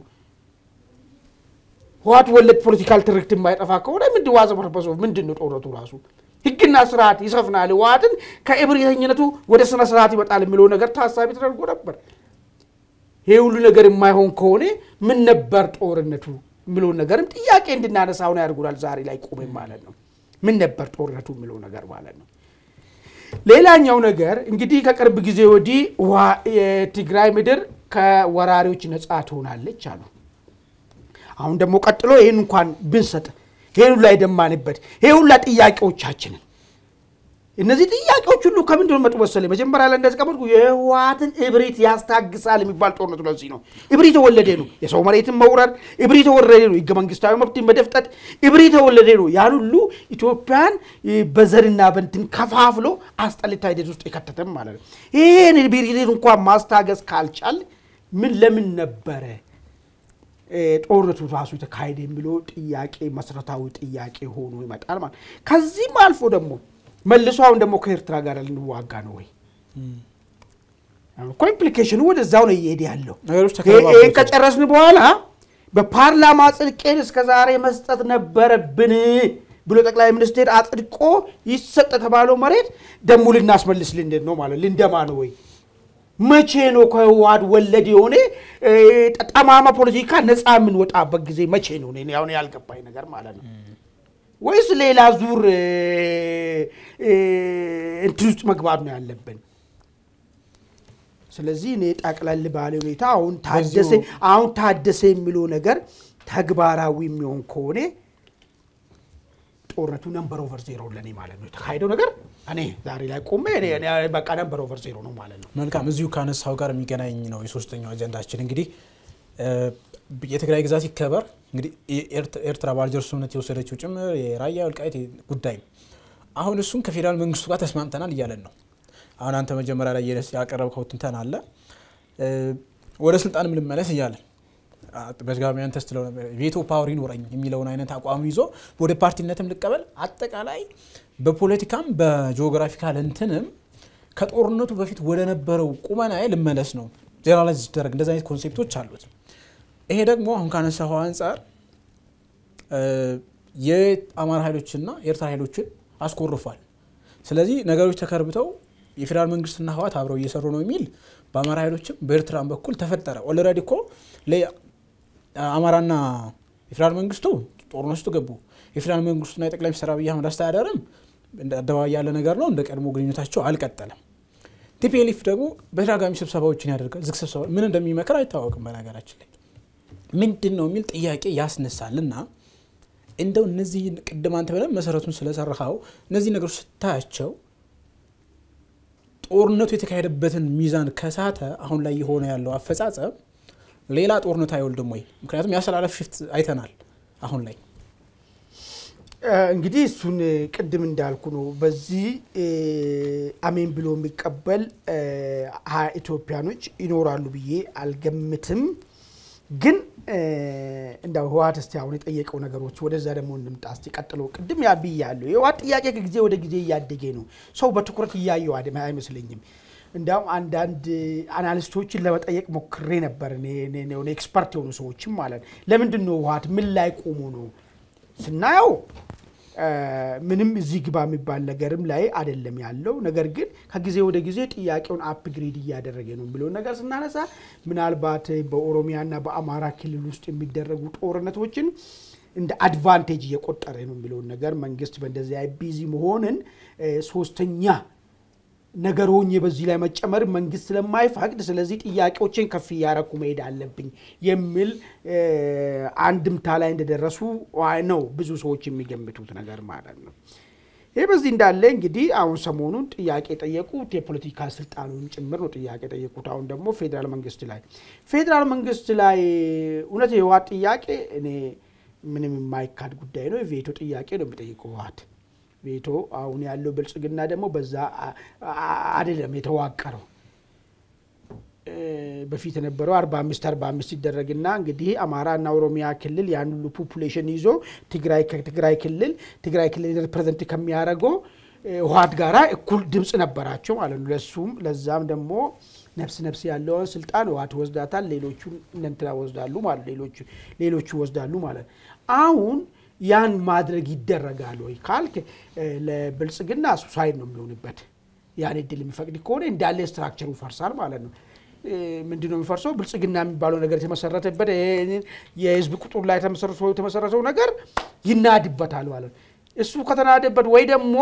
[SPEAKER 2] ህወሓት ወለድ ፖለቲካል ትርክት የማይጠፋ ከሆነ ምንድን ዋዘ ፐርፐስ ምንድን ነው ጦርነቱ ራሱ? ህግና ስርዓት ይሰፍናል፣ ህወሓትን ከእብሪተኝነቱ ወደ ስነ ስርዓት ይመጣል የሚለው ነገር ታሳቢ ተደርጎ ነበር። ይህ ሁሉ ነገር የማይሆን ከሆነ ምን ነበር ጦርነቱ የሚለውን ነገርም ጥያቄ እንድናነሳ አሁን ያደርጉናል። ዛሬ ላይ ቆመ ማለት ነው። ምን ነበር ጦርነቱ የሚለው ነገር ማለት ነው። ሌላኛው ነገር እንግዲህ ከቅርብ ጊዜ ወዲህ የትግራይ ምድር ከወራሪዎች ነፃ ትሆናለች አሉ። አሁን ደግሞ ቀጥሎ ይህን እንኳን ብንሰጥ ይሄን ሁላ የደማንበት ይሄ ሁላ ጥያቄዎቻችንን እነዚህ ጥያቄዎች ሁሉ ከምንድን ነው መጡ መሰለኝ? መጀመሪያ ላይ እንዳስቀመጥኩ የህወሓትን እብሪት ያስታግሳል የሚባል ጦርነቱ ለዚህ ነው። እብሪት የወለደ ነው። የሰው መሬትን መውረር እብሪት የወረደ ነው። ህገ መንግስታዊ መብትን መደፍጠጥ እብሪት የወለደ ነው። ያን ሁሉ ኢትዮጵያን በዘርና በንትን ከፋፍሎ አስጠልታ ሂደት ውስጥ የከተተም ማለት ነው። ይህን እብሪት እንኳን ማስታገስ ካልቻል ምን ለምን ነበረ ጦርነቱ ራሱ የተካሄደ የሚለው ጥያቄ መሰረታዊ ጥያቄ ሆኖ ይመጣል ማለት ከዚህም አልፎ ደግሞ መልሶ አሁን ደግሞ ከኤርትራ ጋር ልንዋጋ ነው ወይ እኮ ኢምፕሊኬሽኑ ወደዛው ነው እየሄደ ያለው።
[SPEAKER 1] ነገሮች ተከባብረው
[SPEAKER 2] ይህን ከጨረስን በኋላ በፓርላማ ጽድቄን እስከ ዛሬ መስጠት ነበረብን ብሎ ጠቅላይ ሚኒስቴር አጽድቆ ይሰጥ የተባለው መሬት ደግሞ ልናስመልስ ልንድን ነው ማለት ልንደማ ነው ወይ? መቼ ነው ከህወሓት ወለድ የሆነ ጠማማ ፖለቲካ ነፃ የምንወጣበት ጊዜ መቼ ነው? እኔ አሁን ያልገባኝ ነገር ማለት ነው። ወይስ ሌላ ዙር እንትን ውስጥ መግባት ነው ያለብን? ስለዚህ እኔ ጠቅለል ባለ ሁኔታ አሁን ታደሰ አሁን ታደሰ የሚለው ነገር ተግባራዊ የሚሆን ከሆነ ጦርነቱ ነምበር ኦቨር ዜሮ ለእኔ ማለት ነው የተካሄደው ነገር እኔ ዛሬ ላይ ቆሜ እኔ- እኔ በቃ ነምበር ኦቨር ዜሮ ነው ማለት ነው።
[SPEAKER 1] መልካም እዚሁ ካነሳው ጋር የሚገናኝ ነው የሶስተኛው አጀንዳችን እንግዲህ እ፣ የትግራይ ግዛት ይከበር እንግዲህ የኤርት- ኤርትራ በአልጀርስ ስምምነት የወሰደችው ጭምር የራያ ወልቃይት ጉዳይ አሁን እሱን ከፌዴራል መንግስቱ ጋር ተስማምተናል እያለን ነው። አሁን አንተ መጀመሪያ ላይ የነስ- ያቀረብከው ትንተና አለ እ፣ ወደ ስልጣንም ልመለስ እያለን በድጋሚ አንተ ስትለው ነበር ቬቶ ፓወር ይኖረኝ የሚለውን አይነት አቋም ይዞ ወደ ፓርቲነትም ልቀበል አጠቃላይ በፖለቲካም በጂኦግራፊካል እንትንም ከጦርነቱ በፊት ወደ ነበረው ቁመናዬ ልመለስ ነው ጀነራላይዝ ሲደረግ እንደዚህ አይነት ኮንሴፕቶች አሉት። ይሄ ደግሞ አሁን ካነሳው አንጻር እ፣ የአማራ ኃይሎችና የኤርትራ ኃይሎችን አስኮርፏል። ስለዚህ ነገሮች ተከርብተው የፌዴራል መንግስትና ህወሓት አብረው እየሰሩ ነው የሚል በአማራ ኃይሎችም በኤርትራም በኩል ተፈጠረ። ኦልሬዲ እኮ ለ- አማራና የፌዴራል መንግስቱ ጦርነት ውስጥ ገቡ። የፌዴራል መንግስቱና የጠቅላይ ሚኒስትር አብይ አህመድ አስተዳደርም እንደ አደባባይ ያለ ነገር ነው። እንደ ቀድሞ ግንኙነታቸው አልቀጠለም። ቲፒኤልኤፍ ደግሞ በተደጋጋሚ ስብሰባዎችን ያደርጋል። ዝግ ስብሰባ ምን እንደሚመክር አይታወቅም። በነገራችን ላይ ምንድን ነው የሚል ጥያቄ ያስነሳልና እንደው እነዚህን ቅድም አንተ በደንብ መሰረቱን ስለሰራኸው እነዚህ ነገሮች ስታያቸው ጦርነቱ የተካሄደበትን ሚዛን ከሳተ አሁን ላይ የሆነ ያለው አፈጻጸም ሌላ ጦርነት አይወልድም ወይ? ምክንያቱም የአሰላለፍ ሽፍት አይተናል አሁን ላይ
[SPEAKER 2] እ፣ እንግዲህ እሱን እ፣ ቅድም እንዳልኩ ነው። በዚህ እ፣ አሜን ብሎ የሚቀበል እ፣ ሀ- ኢትዮጵያኖች ይኖራሉ ብዬ አልገምትም። ግን እ፣ እንደው ህወሓት እስቲ አሁን የጠየቀው ነገሮች ወደዛ ደግሞ እንምጣ እስቲ ቀጥሎ ቅድም ያ ብያለሁ። የህወሓት ጥያቄ ከጊዜ ወደ ጊዜ እያደገ ነው። ሰው በትኩረት እያየው አደ- አይመስለኝም። እንዲያውም አንዳንድ አናሊስቶችን ለመጠየቅ ሞክሬ ነበር። እኔ- እኔ- እኔ የሆነ ኤክስፐርት የሆኑ ሰዎችም ማለት ነው። ለምንድን ነው ህወሓት ምን ላይ ቆሞ ነው ስናየው እ፣ ምንም እዚህ ግባ የሚባል ነገርም ላይ አይደለም ያለው። ነገር ግን ከጊዜ ወደ ጊዜ ጥያቄውን አፕግሬድ እያደረገ ነው የሚለውን ነገር ስናነሳ ምናልባት በኦሮሚያና በአማራ ክልል ውስጥ የሚደረጉ ጦርነቶችን እንደ አድቫንቴጅ እየቆጠረ ነው የሚለውን ነገር መንግስት በእንደዚህ አይ ቢዚ መሆንን እ፣ ሶስተኛ ነገር ሆኜ በዚህ ላይ መጨመር መንግስት ስለማይፈቅድ ስለዚህ ጥያቄዎችን ከፍ እያረኩ መሄድ አለብኝ የሚል እ፣ አንድምታ ላይ እንደደረሱ ነው ብዙ ሰዎች የሚገምቱት ነገር ማለት ነው። ይህ በዚህ እንዳለ እንግዲህ አሁን ሰሞኑን ጥያቄ የጠየቁት የፖለቲካ ስልጣኑን ጭምር ነው ጥያቄ የጠየቁት። አሁን ደግሞ ፌዴራል መንግስት ላይ ፌዴራል መንግስት ላይ እውነት የህወሓት ጥያቄ እኔ ምንም የማይካድ ጉዳይ ነው። የቬቶ ጥያቄ ነው የሚጠይቀው ህወሓት ቬቶ አሁን ያለው ብልጽግና ደግሞ በዛ አ- አ- አይደለም የተዋቀረው እ፣ በፊት የነበረው አርባ አምስት አርባ አምስት ሲደረግና እንግዲህ አማራና ኦሮሚያ ክልል ያን ሁሉ ፖፑሌሽን ይዞ ትግራይ ከትግራይ ክልል ትግራይ ክልል ሪፕሬዘንት ከሚያደርገው እ፣ ህወሓት ጋራ እኩል ድምፅ ነበራቸው ማለት ነው። ለሱም ለዛም ደግሞ ነፍስ ነፍስ ያለውን ስልጣን ህወሓት ወስዳታል፣ ሌሎቹ እንትና ወስዳሉ ማለት ሌሎቹ ሌሎቹ ወስዳሉ ማለት አሁን ያን ማድረግ ይደረጋል ወይ ካልክ እ፣ ለብልጽግና ሱሳይድ ነው የሚሆንበት። ያን እድል የሚፈቅድ ከሆነ እንዳለ ስትራክቸሩ ይፈርሳል ማለት ነው። እ፣ ምንድን ነው የሚፈርሰው? ብልጽግና የሚባለው ነገር የተመሰረተበት ይሄንን የህዝብ ቁጥር ላይ ተመሰርቶ የተመሰረተው ነገር ይናድበታል ማለት ነው። እሱ ከተናደበት ወይ ደግሞ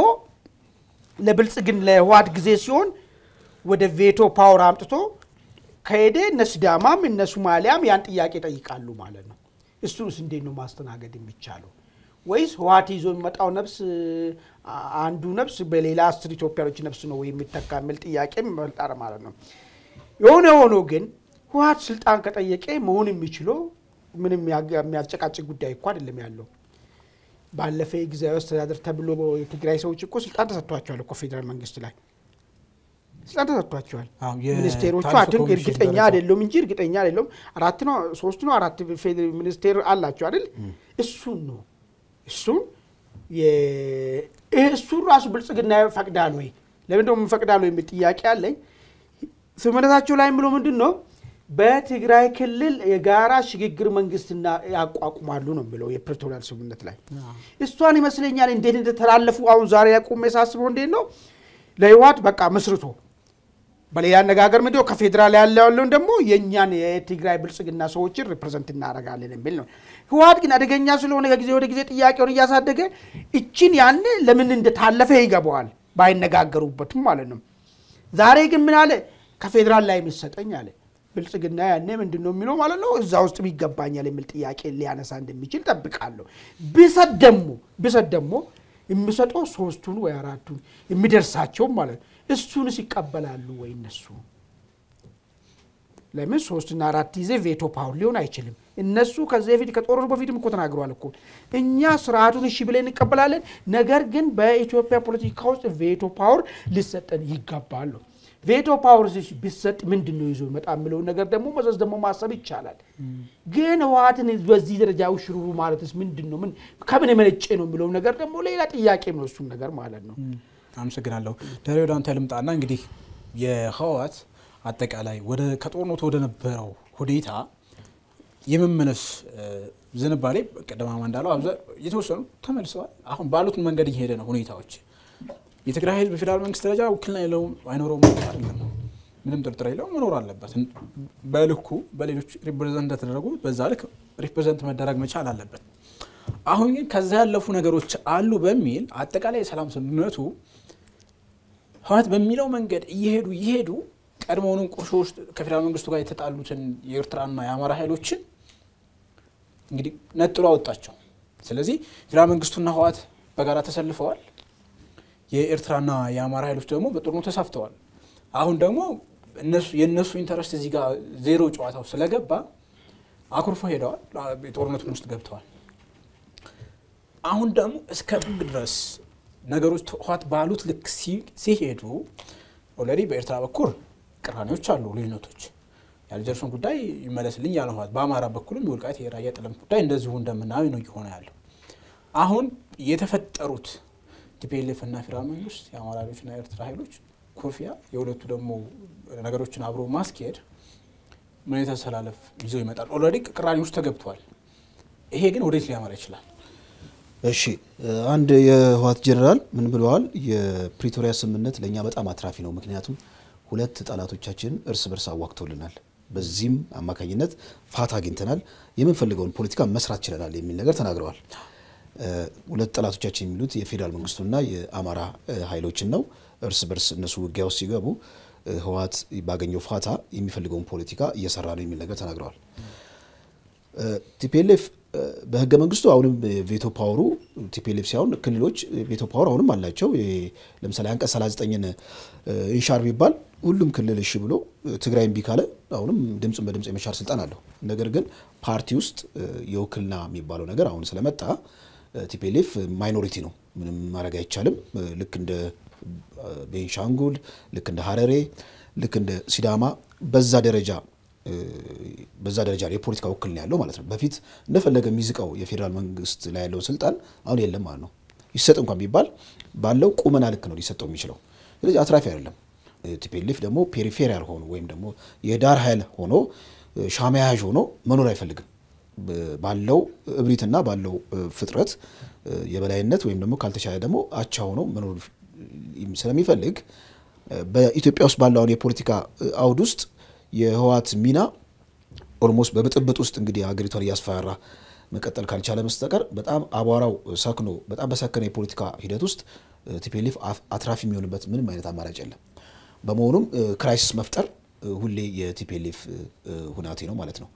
[SPEAKER 2] ለብልጽግና ለህወሓት ጊዜ ሲሆን ወደ ቬቶ ፓወር አምጥቶ ከሄደ እነ ሲዳማም እነ ሶማሊያም ያን ጥያቄ ይጠይቃሉ ማለት ነው። እሱንስ እንዴት ነው ማስተናገድ የሚቻለው? ወይስ ህወሓት ይዞ የሚመጣው ነፍስ አ- አንዱ ነፍስ በሌላ አስር ኢትዮጵያኖች ነፍስ ነው ወይ የሚተካ የሚል ጥያቄ ይመጣል ማለት ነው። የሆነ ሆኖ ግን ህወሓት ስልጣን ከጠየቀ መሆን የሚችለው ምንም ያግ- የሚያጨቃጭቅ ጉዳይ እኮ አይደለም ያለው። ባለፈ ጊዜያዊ አስተዳደር ተብሎ የትግራይ ሰዎች እኮ ስልጣን ተሰጥቷቸዋል እኮ ፌዴራል መንግስት ላይ ስልጣን ተሰጥቷቸዋል።
[SPEAKER 1] አዎ፣ የ-
[SPEAKER 2] ሚኒስቴሮቹ
[SPEAKER 1] ታሪፍ
[SPEAKER 2] አትን
[SPEAKER 1] ኮሚሽን
[SPEAKER 2] እርግጠኛ
[SPEAKER 1] ደረጃ።
[SPEAKER 2] አይደለም እንጂ እርግጠኛ አይደለም። አራት ነው ሶስት ነው አራት ፌዴ- ሚኒስቴር አላቸው አይደል? እሱን ነው እሱን የ- እሱን ራሱ ብልጽግና ፈቅዳል ወይ ለምን ደግሞ ፈቅዳል ወይ የሚል ጥያቄ አለኝ። ስምምነታቸው ላይ የምለው ምንድን ነው? በትግራይ ክልል የጋራ ሽግግር መንግስትና ያቋቁማሉ ነው የሚለው የፕሪቶሪያል ስምምነት ላይ እሷን ይመስለኛል እንዴት እንደተላለፉ አሁን ዛሬ ያቁሜ ሳስበው እንዴት ነው ለህወሓት በቃ መስርቶ በሌላ አነጋገር ምንድን ነው ከፌዴራል ያለ ያለውን ደግሞ የእኛን የትግራይ ብልጽግና ሰዎችን ሪፕሬዘንት እናደርጋለን የሚል ነው። ህወሓት ግን አደገኛ ስለሆነ ከጊዜ ወደ ጊዜ ጥያቄውን እያሳደገ እችን ያኔ ለምን እንደታለፈ ይገባዋል ባይነጋገሩበትም ማለት ነው። ዛሬ ግን ምን አለ ከፌዴራል ላይ የሚሰጠኝ አለ ብልጽግና ያኔ ምንድን ነው የሚለው ማለት ነው እዛ ውስጥ ይገባኛል የሚል ጥያቄ ሊያነሳ እንደሚችል ጠብቃለሁ። ብሰጥ ደግሞ ብሰጥ ደግሞ የሚሰጠው ሶስቱን ወይ አራቱን የሚደርሳቸውም ማለት ነው እሱንስ ይቀበላሉ ወይ እነሱ? ለምን ሶስትና አራት ጊዜ ቬቶ ፓወር ሊሆን አይችልም። እነሱ ከዚህ በፊት ከጦርነቱ በፊትም እኮ ተናግረዋል እኮ እኛ ስርዓቱን እሺ ብለን እንቀበላለን፣ ነገር ግን በኢትዮጵያ ፖለቲካ ውስጥ ቬቶ ፓወር ሊሰጠን ይገባሉ። ቬቶ ፓወር ቢሰጥ ምንድን ነው ይዞ ይመጣ የሚለውን ነገር ደግሞ መዘዝ ደግሞ ማሰብ ይቻላል። ግን ህወሓትን በዚህ ደረጃ ውሽሩሩ ማለትስ ምንድን ነው? ምን ከምን የመነጨ ነው የሚለው ነገር ደግሞ ሌላ ጥያቄ ነው። እሱም ነገር ማለት ነው።
[SPEAKER 1] አመሰግናለሁ። ደሬ ወደ አንተ ልምጣና እንግዲህ የህወሓት አጠቃላይ ወደ ከጦርነቱ ወደ ነበረው ሁኔታ የመመለስ ዝንባሌ ቀደማማ እንዳለው አብዛ- የተወሰኑ ተመልሰዋል። አሁን ባሉት መንገድ እየሄደ ነው ሁኔታዎች። የትግራይ ህዝብ በፌዴራል መንግስት ደረጃ ውክልና የለውም አይኖረውም ማለት አይደለም። ምንም ጥርጥር የለውም፣ መኖር አለበት። በልኩ በሌሎች ሪፕሬዘንት እንደተደረጉ በዛ ልክ ሪፕሬዘንት መደረግ መቻል አለበት። አሁን ግን ከዛ ያለፉ ነገሮች አሉ በሚል አጠቃላይ የሰላም ስምምነቱ ህወሓት በሚለው መንገድ እየሄዱ እየሄዱ ቀድሞውንም ቁርሾ ውስጥ ከፌዴራል መንግስቱ ጋር የተጣሉትን የኤርትራና የአማራ ኃይሎችን እንግዲህ ነጥሎ አወጣቸው። ስለዚህ ፌዴራል መንግስቱና ህወሓት በጋራ ተሰልፈዋል። የኤርትራና የአማራ ኃይሎች ደግሞ በጦርነቱ ተሳፍተዋል። አሁን ደግሞ እነሱ የእነሱ ኢንተረስት እዚህ ጋር ዜሮ ጨዋታው ስለገባ አኩርፎ ሄደዋል። የጦርነቱን ውስጥ ገብተዋል። አሁን ደግሞ እስከ ጥግ ድረስ ነገሮች ህወሓት ባሉት ልክ ሲ- ሲሄዱ ኦልሬዲ በኤርትራ በኩል ቅራኔዎች አሉ፣ ልዩነቶች የአልጀርሱን ጉዳይ ይመለስልኝ ያለ ህወሓት፣ በአማራ በኩልም የወልቃይት የራያ ጠለምት ጉዳይ እንደዚሁ እንደምናየው ነው እየሆነ ያለው። አሁን የተፈጠሩት ቲፒኤልኤፍ እና ፌዴራል መንግስት የአማራ ኃይሎችና የኤርትራ ኃይሎች ኩርፊያ፣ የሁለቱ ደግሞ ነገሮችን አብሮ ማስኬድ ምን አይነት አሰላለፍ ይዘው ይመጣል? ኦልሬዲ ቅራኔ ውስጥ ተገብቷል። ይሄ ግን ወዴት ሊያመራ ይችላል?
[SPEAKER 3] እሺ አንድ የህወሓት ጀኔራል ምን ብለዋል? የፕሪቶሪያ ስምምነት ለእኛ በጣም አትራፊ ነው፣ ምክንያቱም ሁለት ጠላቶቻችን እርስ በርስ አዋግተውልናል። በዚህም አማካኝነት ፋታ አግኝተናል፣ የምንፈልገውን ፖለቲካ መስራት ችለናል የሚል ነገር ተናግረዋል። እ፣ ሁለት ጠላቶቻችን የሚሉት የፌዴራል መንግስቱና የአማራ እ፣ ኃይሎችን ነው። እርስ በርስ እነሱ ውጊያ ውስጥ ሲገቡ እ፣ ህወሓት ባገኘው ፋታ የሚፈልገውን ፖለቲካ እየሰራ ነው የሚል ነገር ተናግረዋል። ቲፒኤልኤፍ በህገ መንግስቱ አሁንም ቬቶ ፓወሩ ቲፒኤልኤፍ ሲሆን ክልሎች ቬቶ ፓወር አሁንም አላቸው። ይሄ ለምሳሌ አንቀጽ 39ን ኢንሻር ቢባል ሁሉም ክልል እሺ ብሎ ትግራይ እምቢ ካለ አሁንም ድምፅን በድምፅ የመሻር ስልጣን አለው። ነገር ግን ፓርቲ ውስጥ የውክልና የሚባለው ነገር አሁን ስለመጣ ቲፒኤልኤፍ ማይኖሪቲ ነው፣ ምንም ማድረግ አይቻልም። ልክ እንደ ቤንሻንጉል፣ ልክ እንደ ሀረሬ፣ ልክ እንደ ሲዳማ በዛ ደረጃ በዛ ደረጃ የፖለቲካ ውክልና ያለው ማለት ነው። በፊት እንደፈለገ የሚዝቀው የፌዴራል መንግስት ላይ ያለውን ስልጣን አሁን የለም ማለት ነው። ይሰጥ እንኳን ቢባል ባለው ቁመና ልክ ነው ሊሰጠው የሚችለው። ስለዚህ አትራፊ አይደለም። ቲፒኤልኤፍ ደግሞ ፔሪፌሪያል ሆኖ ወይም ደግሞ የዳር ኃይል ሆኖ ሻማ ያዥ ሆኖ መኖር አይፈልግም። ባለው እብሪትና ባለው ፍጥረት የበላይነት ወይም ደግሞ ካልተቻለ ደግሞ አቻ ሆኖ መኖር ስለሚፈልግ በኢትዮጵያ ውስጥ ባለው አሁን የፖለቲካ አውድ ውስጥ የህወሓት ሚና ኦልሞስት በብጥብጥ ውስጥ እንግዲህ ሀገሪቷን እያስፈራራ መቀጠል ካልቻለ በስተቀር በጣም አቧራው ሰክኖ በጣም በሰከነ የፖለቲካ ሂደት ውስጥ ቲፒኤልኤፍ አትራፊ የሚሆንበት ምንም አይነት አማራጭ የለም። በመሆኑም ክራይሲስ መፍጠር ሁሌ የቲፒኤልኤፍ ሁናቴ ነው ማለት ነው።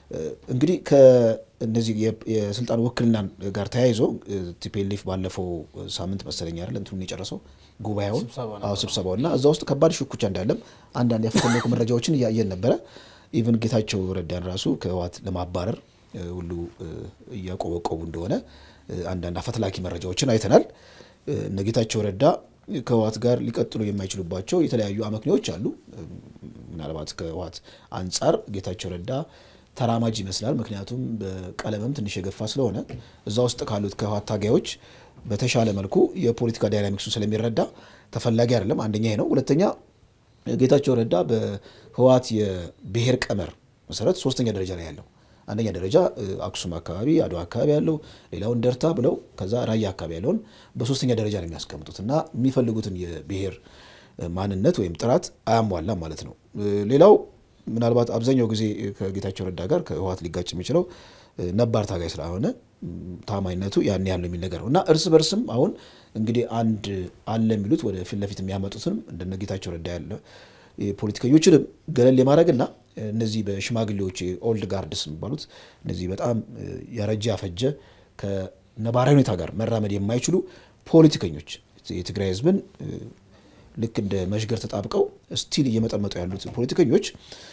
[SPEAKER 3] እንግዲህ ከእነዚህ የስልጣን ውክልና ጋር ተያይዞ ቲፒኤልኤፍ ባለፈው ሳምንት መሰለኝ አይደል እንትኑን የጨረሰው ጉባኤውን ስብሰባው እና እዛ ውስጥ ከባድ ሽኩቻ እንዳለም አንዳንድ ያፈተለኩ መረጃዎችን እያየን ነበረ። ኢቨን ጌታቸው ረዳን ራሱ ከህወሓት ለማባረር ሁሉ እያቆበቆቡ እንደሆነ አንዳንድ አፈትላኪ መረጃዎችን አይተናል። እነ ጌታቸው ረዳ ከህወሓት ጋር ሊቀጥሉ የማይችሉባቸው የተለያዩ አመክንዮዎች አሉ። ምናልባት ከህወሓት አንጻር ጌታቸው ረዳ ተራማጅ ይመስላል። ምክንያቱም በቀለምም ትንሽ የገፋ ስለሆነ እዛ ውስጥ ካሉት ከህወሓት ታጋዮች በተሻለ መልኩ የፖለቲካ ዳይናሚክሱን ስለሚረዳ ተፈላጊ አይደለም። አንደኛ ይሄ ነው። ሁለተኛ ጌታቸው ረዳ በህወሓት የብሔር ቀመር መሰረት ሶስተኛ ደረጃ ላይ ያለው አንደኛ ደረጃ አክሱም አካባቢ፣ አድዋ አካባቢ ያለው ሌላው እንደርታ ብለው ከዛ ራያ አካባቢ ያለውን በሶስተኛ ደረጃ ነው የሚያስቀምጡት እና የሚፈልጉትን የብሔር ማንነት ወይም ጥራት አያሟላም ማለት ነው። ሌላው ምናልባት አብዛኛው ጊዜ ከጌታቸው ረዳ ጋር ከህወሓት ሊጋጭ የሚችለው ነባር ታጋይ ስለሆነ ታማኝነቱ ያን ያለው የሚል ነገር ነው እና እርስ በርስም አሁን እንግዲህ አንድ አለ የሚሉት ወደ ፊት ለፊት የሚያመጡትንም እንደነ ጌታቸው ረዳ ያለ ፖለቲከኞችንም ገለል የማድረግና እነዚህ በሽማግሌዎች ኦልድ ጋርድስ የሚባሉት እነዚህ በጣም ያረጀ ያፈጀ ከነባራዊ ሁኔታ ጋር መራመድ የማይችሉ ፖለቲከኞች የትግራይ ህዝብን ልክ እንደ መሽገር ተጣብቀው ስቲል እየመጠመጡ ያሉት ፖለቲከኞች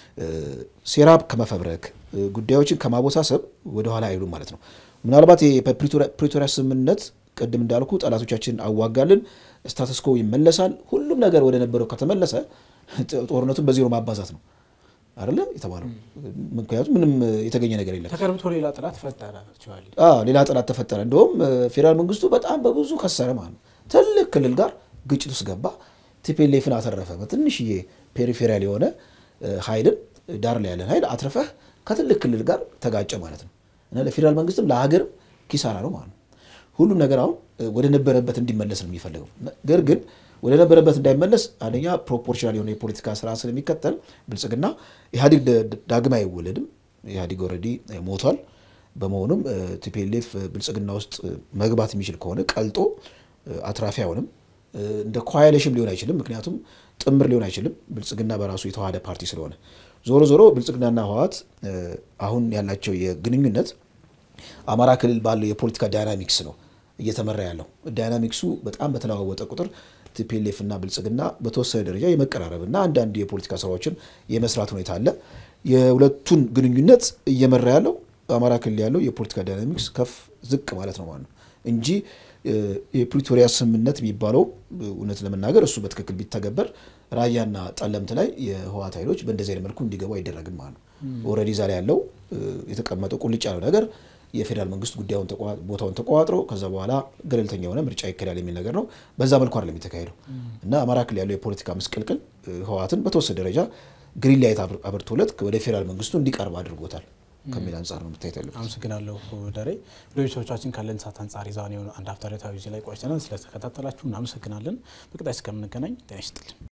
[SPEAKER 3] ሴራ ከመፈብረክ ጉዳዮችን ከማቦሳሰብ ወደኋላ አይሉም ማለት ነው። ምናልባት የፕሪቶሪያ ስምምነት ቅድም እንዳልኩ ጠላቶቻችን አዋጋልን፣ ስታተስኮ ይመለሳል፣ ሁሉም ነገር ወደ ነበረው ከተመለሰ ጦርነቱን በዜሮ ማባዛት ነው አይደለ የተባለው። ምክንያቱም ምንም የተገኘ ነገር የለም።
[SPEAKER 1] ተቀርብቶ ሌላ ጠላት ፈጠረ።
[SPEAKER 3] ሌላ ጠላት ተፈጠረ። እንደውም ፌዴራል መንግስቱ በጣም በብዙ ከሰረ ማለት ነው። ትልቅ ክልል ጋር ግጭት ውስጥ ገባ። ቲፒኤልኤፍን አተረፈ። በትንሽዬ ፔሪፌሪያል የሆነ ኃይልን ዳር ላይ ያለን ኃይል አትረፈህ ከትልቅ ክልል ጋር ተጋጨ ማለት ነው እና ለፌዴራል መንግስትም ለሀገርም ኪሳራ ነው ማለት ነው። ሁሉም ነገር አሁን ወደ ነበረበት እንዲመለስ ነው የሚፈልገው። ነገር ግን ወደ ነበረበት እንዳይመለስ አንደኛ ፕሮፖርሽናል የሆነ የፖለቲካ ስራ ስለሚከተል ብልጽግና ኢህአዴግ ዳግም አይወለድም። ኢህአዴግ ኦልሬዲ ሞቷል። በመሆኑም ቲፒኤልኤፍ ብልጽግና ውስጥ መግባት የሚችል ከሆነ ቀልጦ አትራፊ አይሆንም። እንደ ኮያሌሽን ሊሆን አይችልም። ምክንያቱም ጥምር ሊሆን አይችልም። ብልጽግና በራሱ የተዋሃደ ፓርቲ ስለሆነ ዞሮ ዞሮ ብልጽግናና ህወሓት አሁን ያላቸው የግንኙነት አማራ ክልል ባለው የፖለቲካ ዳይናሚክስ ነው እየተመራ ያለው። ዳይናሚክሱ በጣም በተለዋወጠ ቁጥር ቲፒኤልኤፍ እና ብልጽግና በተወሰነ ደረጃ የመቀራረብ እና አንዳንድ የፖለቲካ ስራዎችን የመስራት ሁኔታ አለ። የሁለቱን ግንኙነት እየመራ ያለው አማራ ክልል ያለው የፖለቲካ ዳይናሚክስ ከፍ ዝቅ ማለት ነው ማለት ነው እንጂ የፕሪቶሪያ ስምምነት የሚባለው እውነት ለመናገር እሱ በትክክል ቢተገበር ራያና ጠለምት ላይ የህወሓት ኃይሎች በእንደዚህ አይነት መልኩ እንዲገቡ አይደረግም ማለት ነው። ኦልሬዲ ዛሬ ያለው የተቀመጠው ቁልጭ ያለው ነገር የፌዴራል መንግስት ጉዳዩን ቦታውን ተቆጣጥሮ ከዛ በኋላ ገለልተኛ የሆነ ምርጫ ይካሄዳል የሚል ነገር ነው። በዛ መልኩ አይደለም የተካሄደው እና አማራ ክልል ያለው የፖለቲካ ምስቅልቅል ህወሓትን በተወሰነ ደረጃ ግሪን ላይት አብርቶለት ወደ ፌዴራል መንግስቱ እንዲቀርብ አድርጎታል ከሚል አንጻር ነው መታየት ያለበት።
[SPEAKER 1] አመሰግናለሁ ደሬ። ቤተሰቦቻችን ካለን ሰዓት አንጻር ይዛን የሆነ አንድ ሀፍታ ዕለታዊ ጊዜ ላይ ቆይተናል። ስለተከታተላችሁ እናመሰግናለን። በቀጣይ እስከምንገናኝ ጤና ይስጥልን።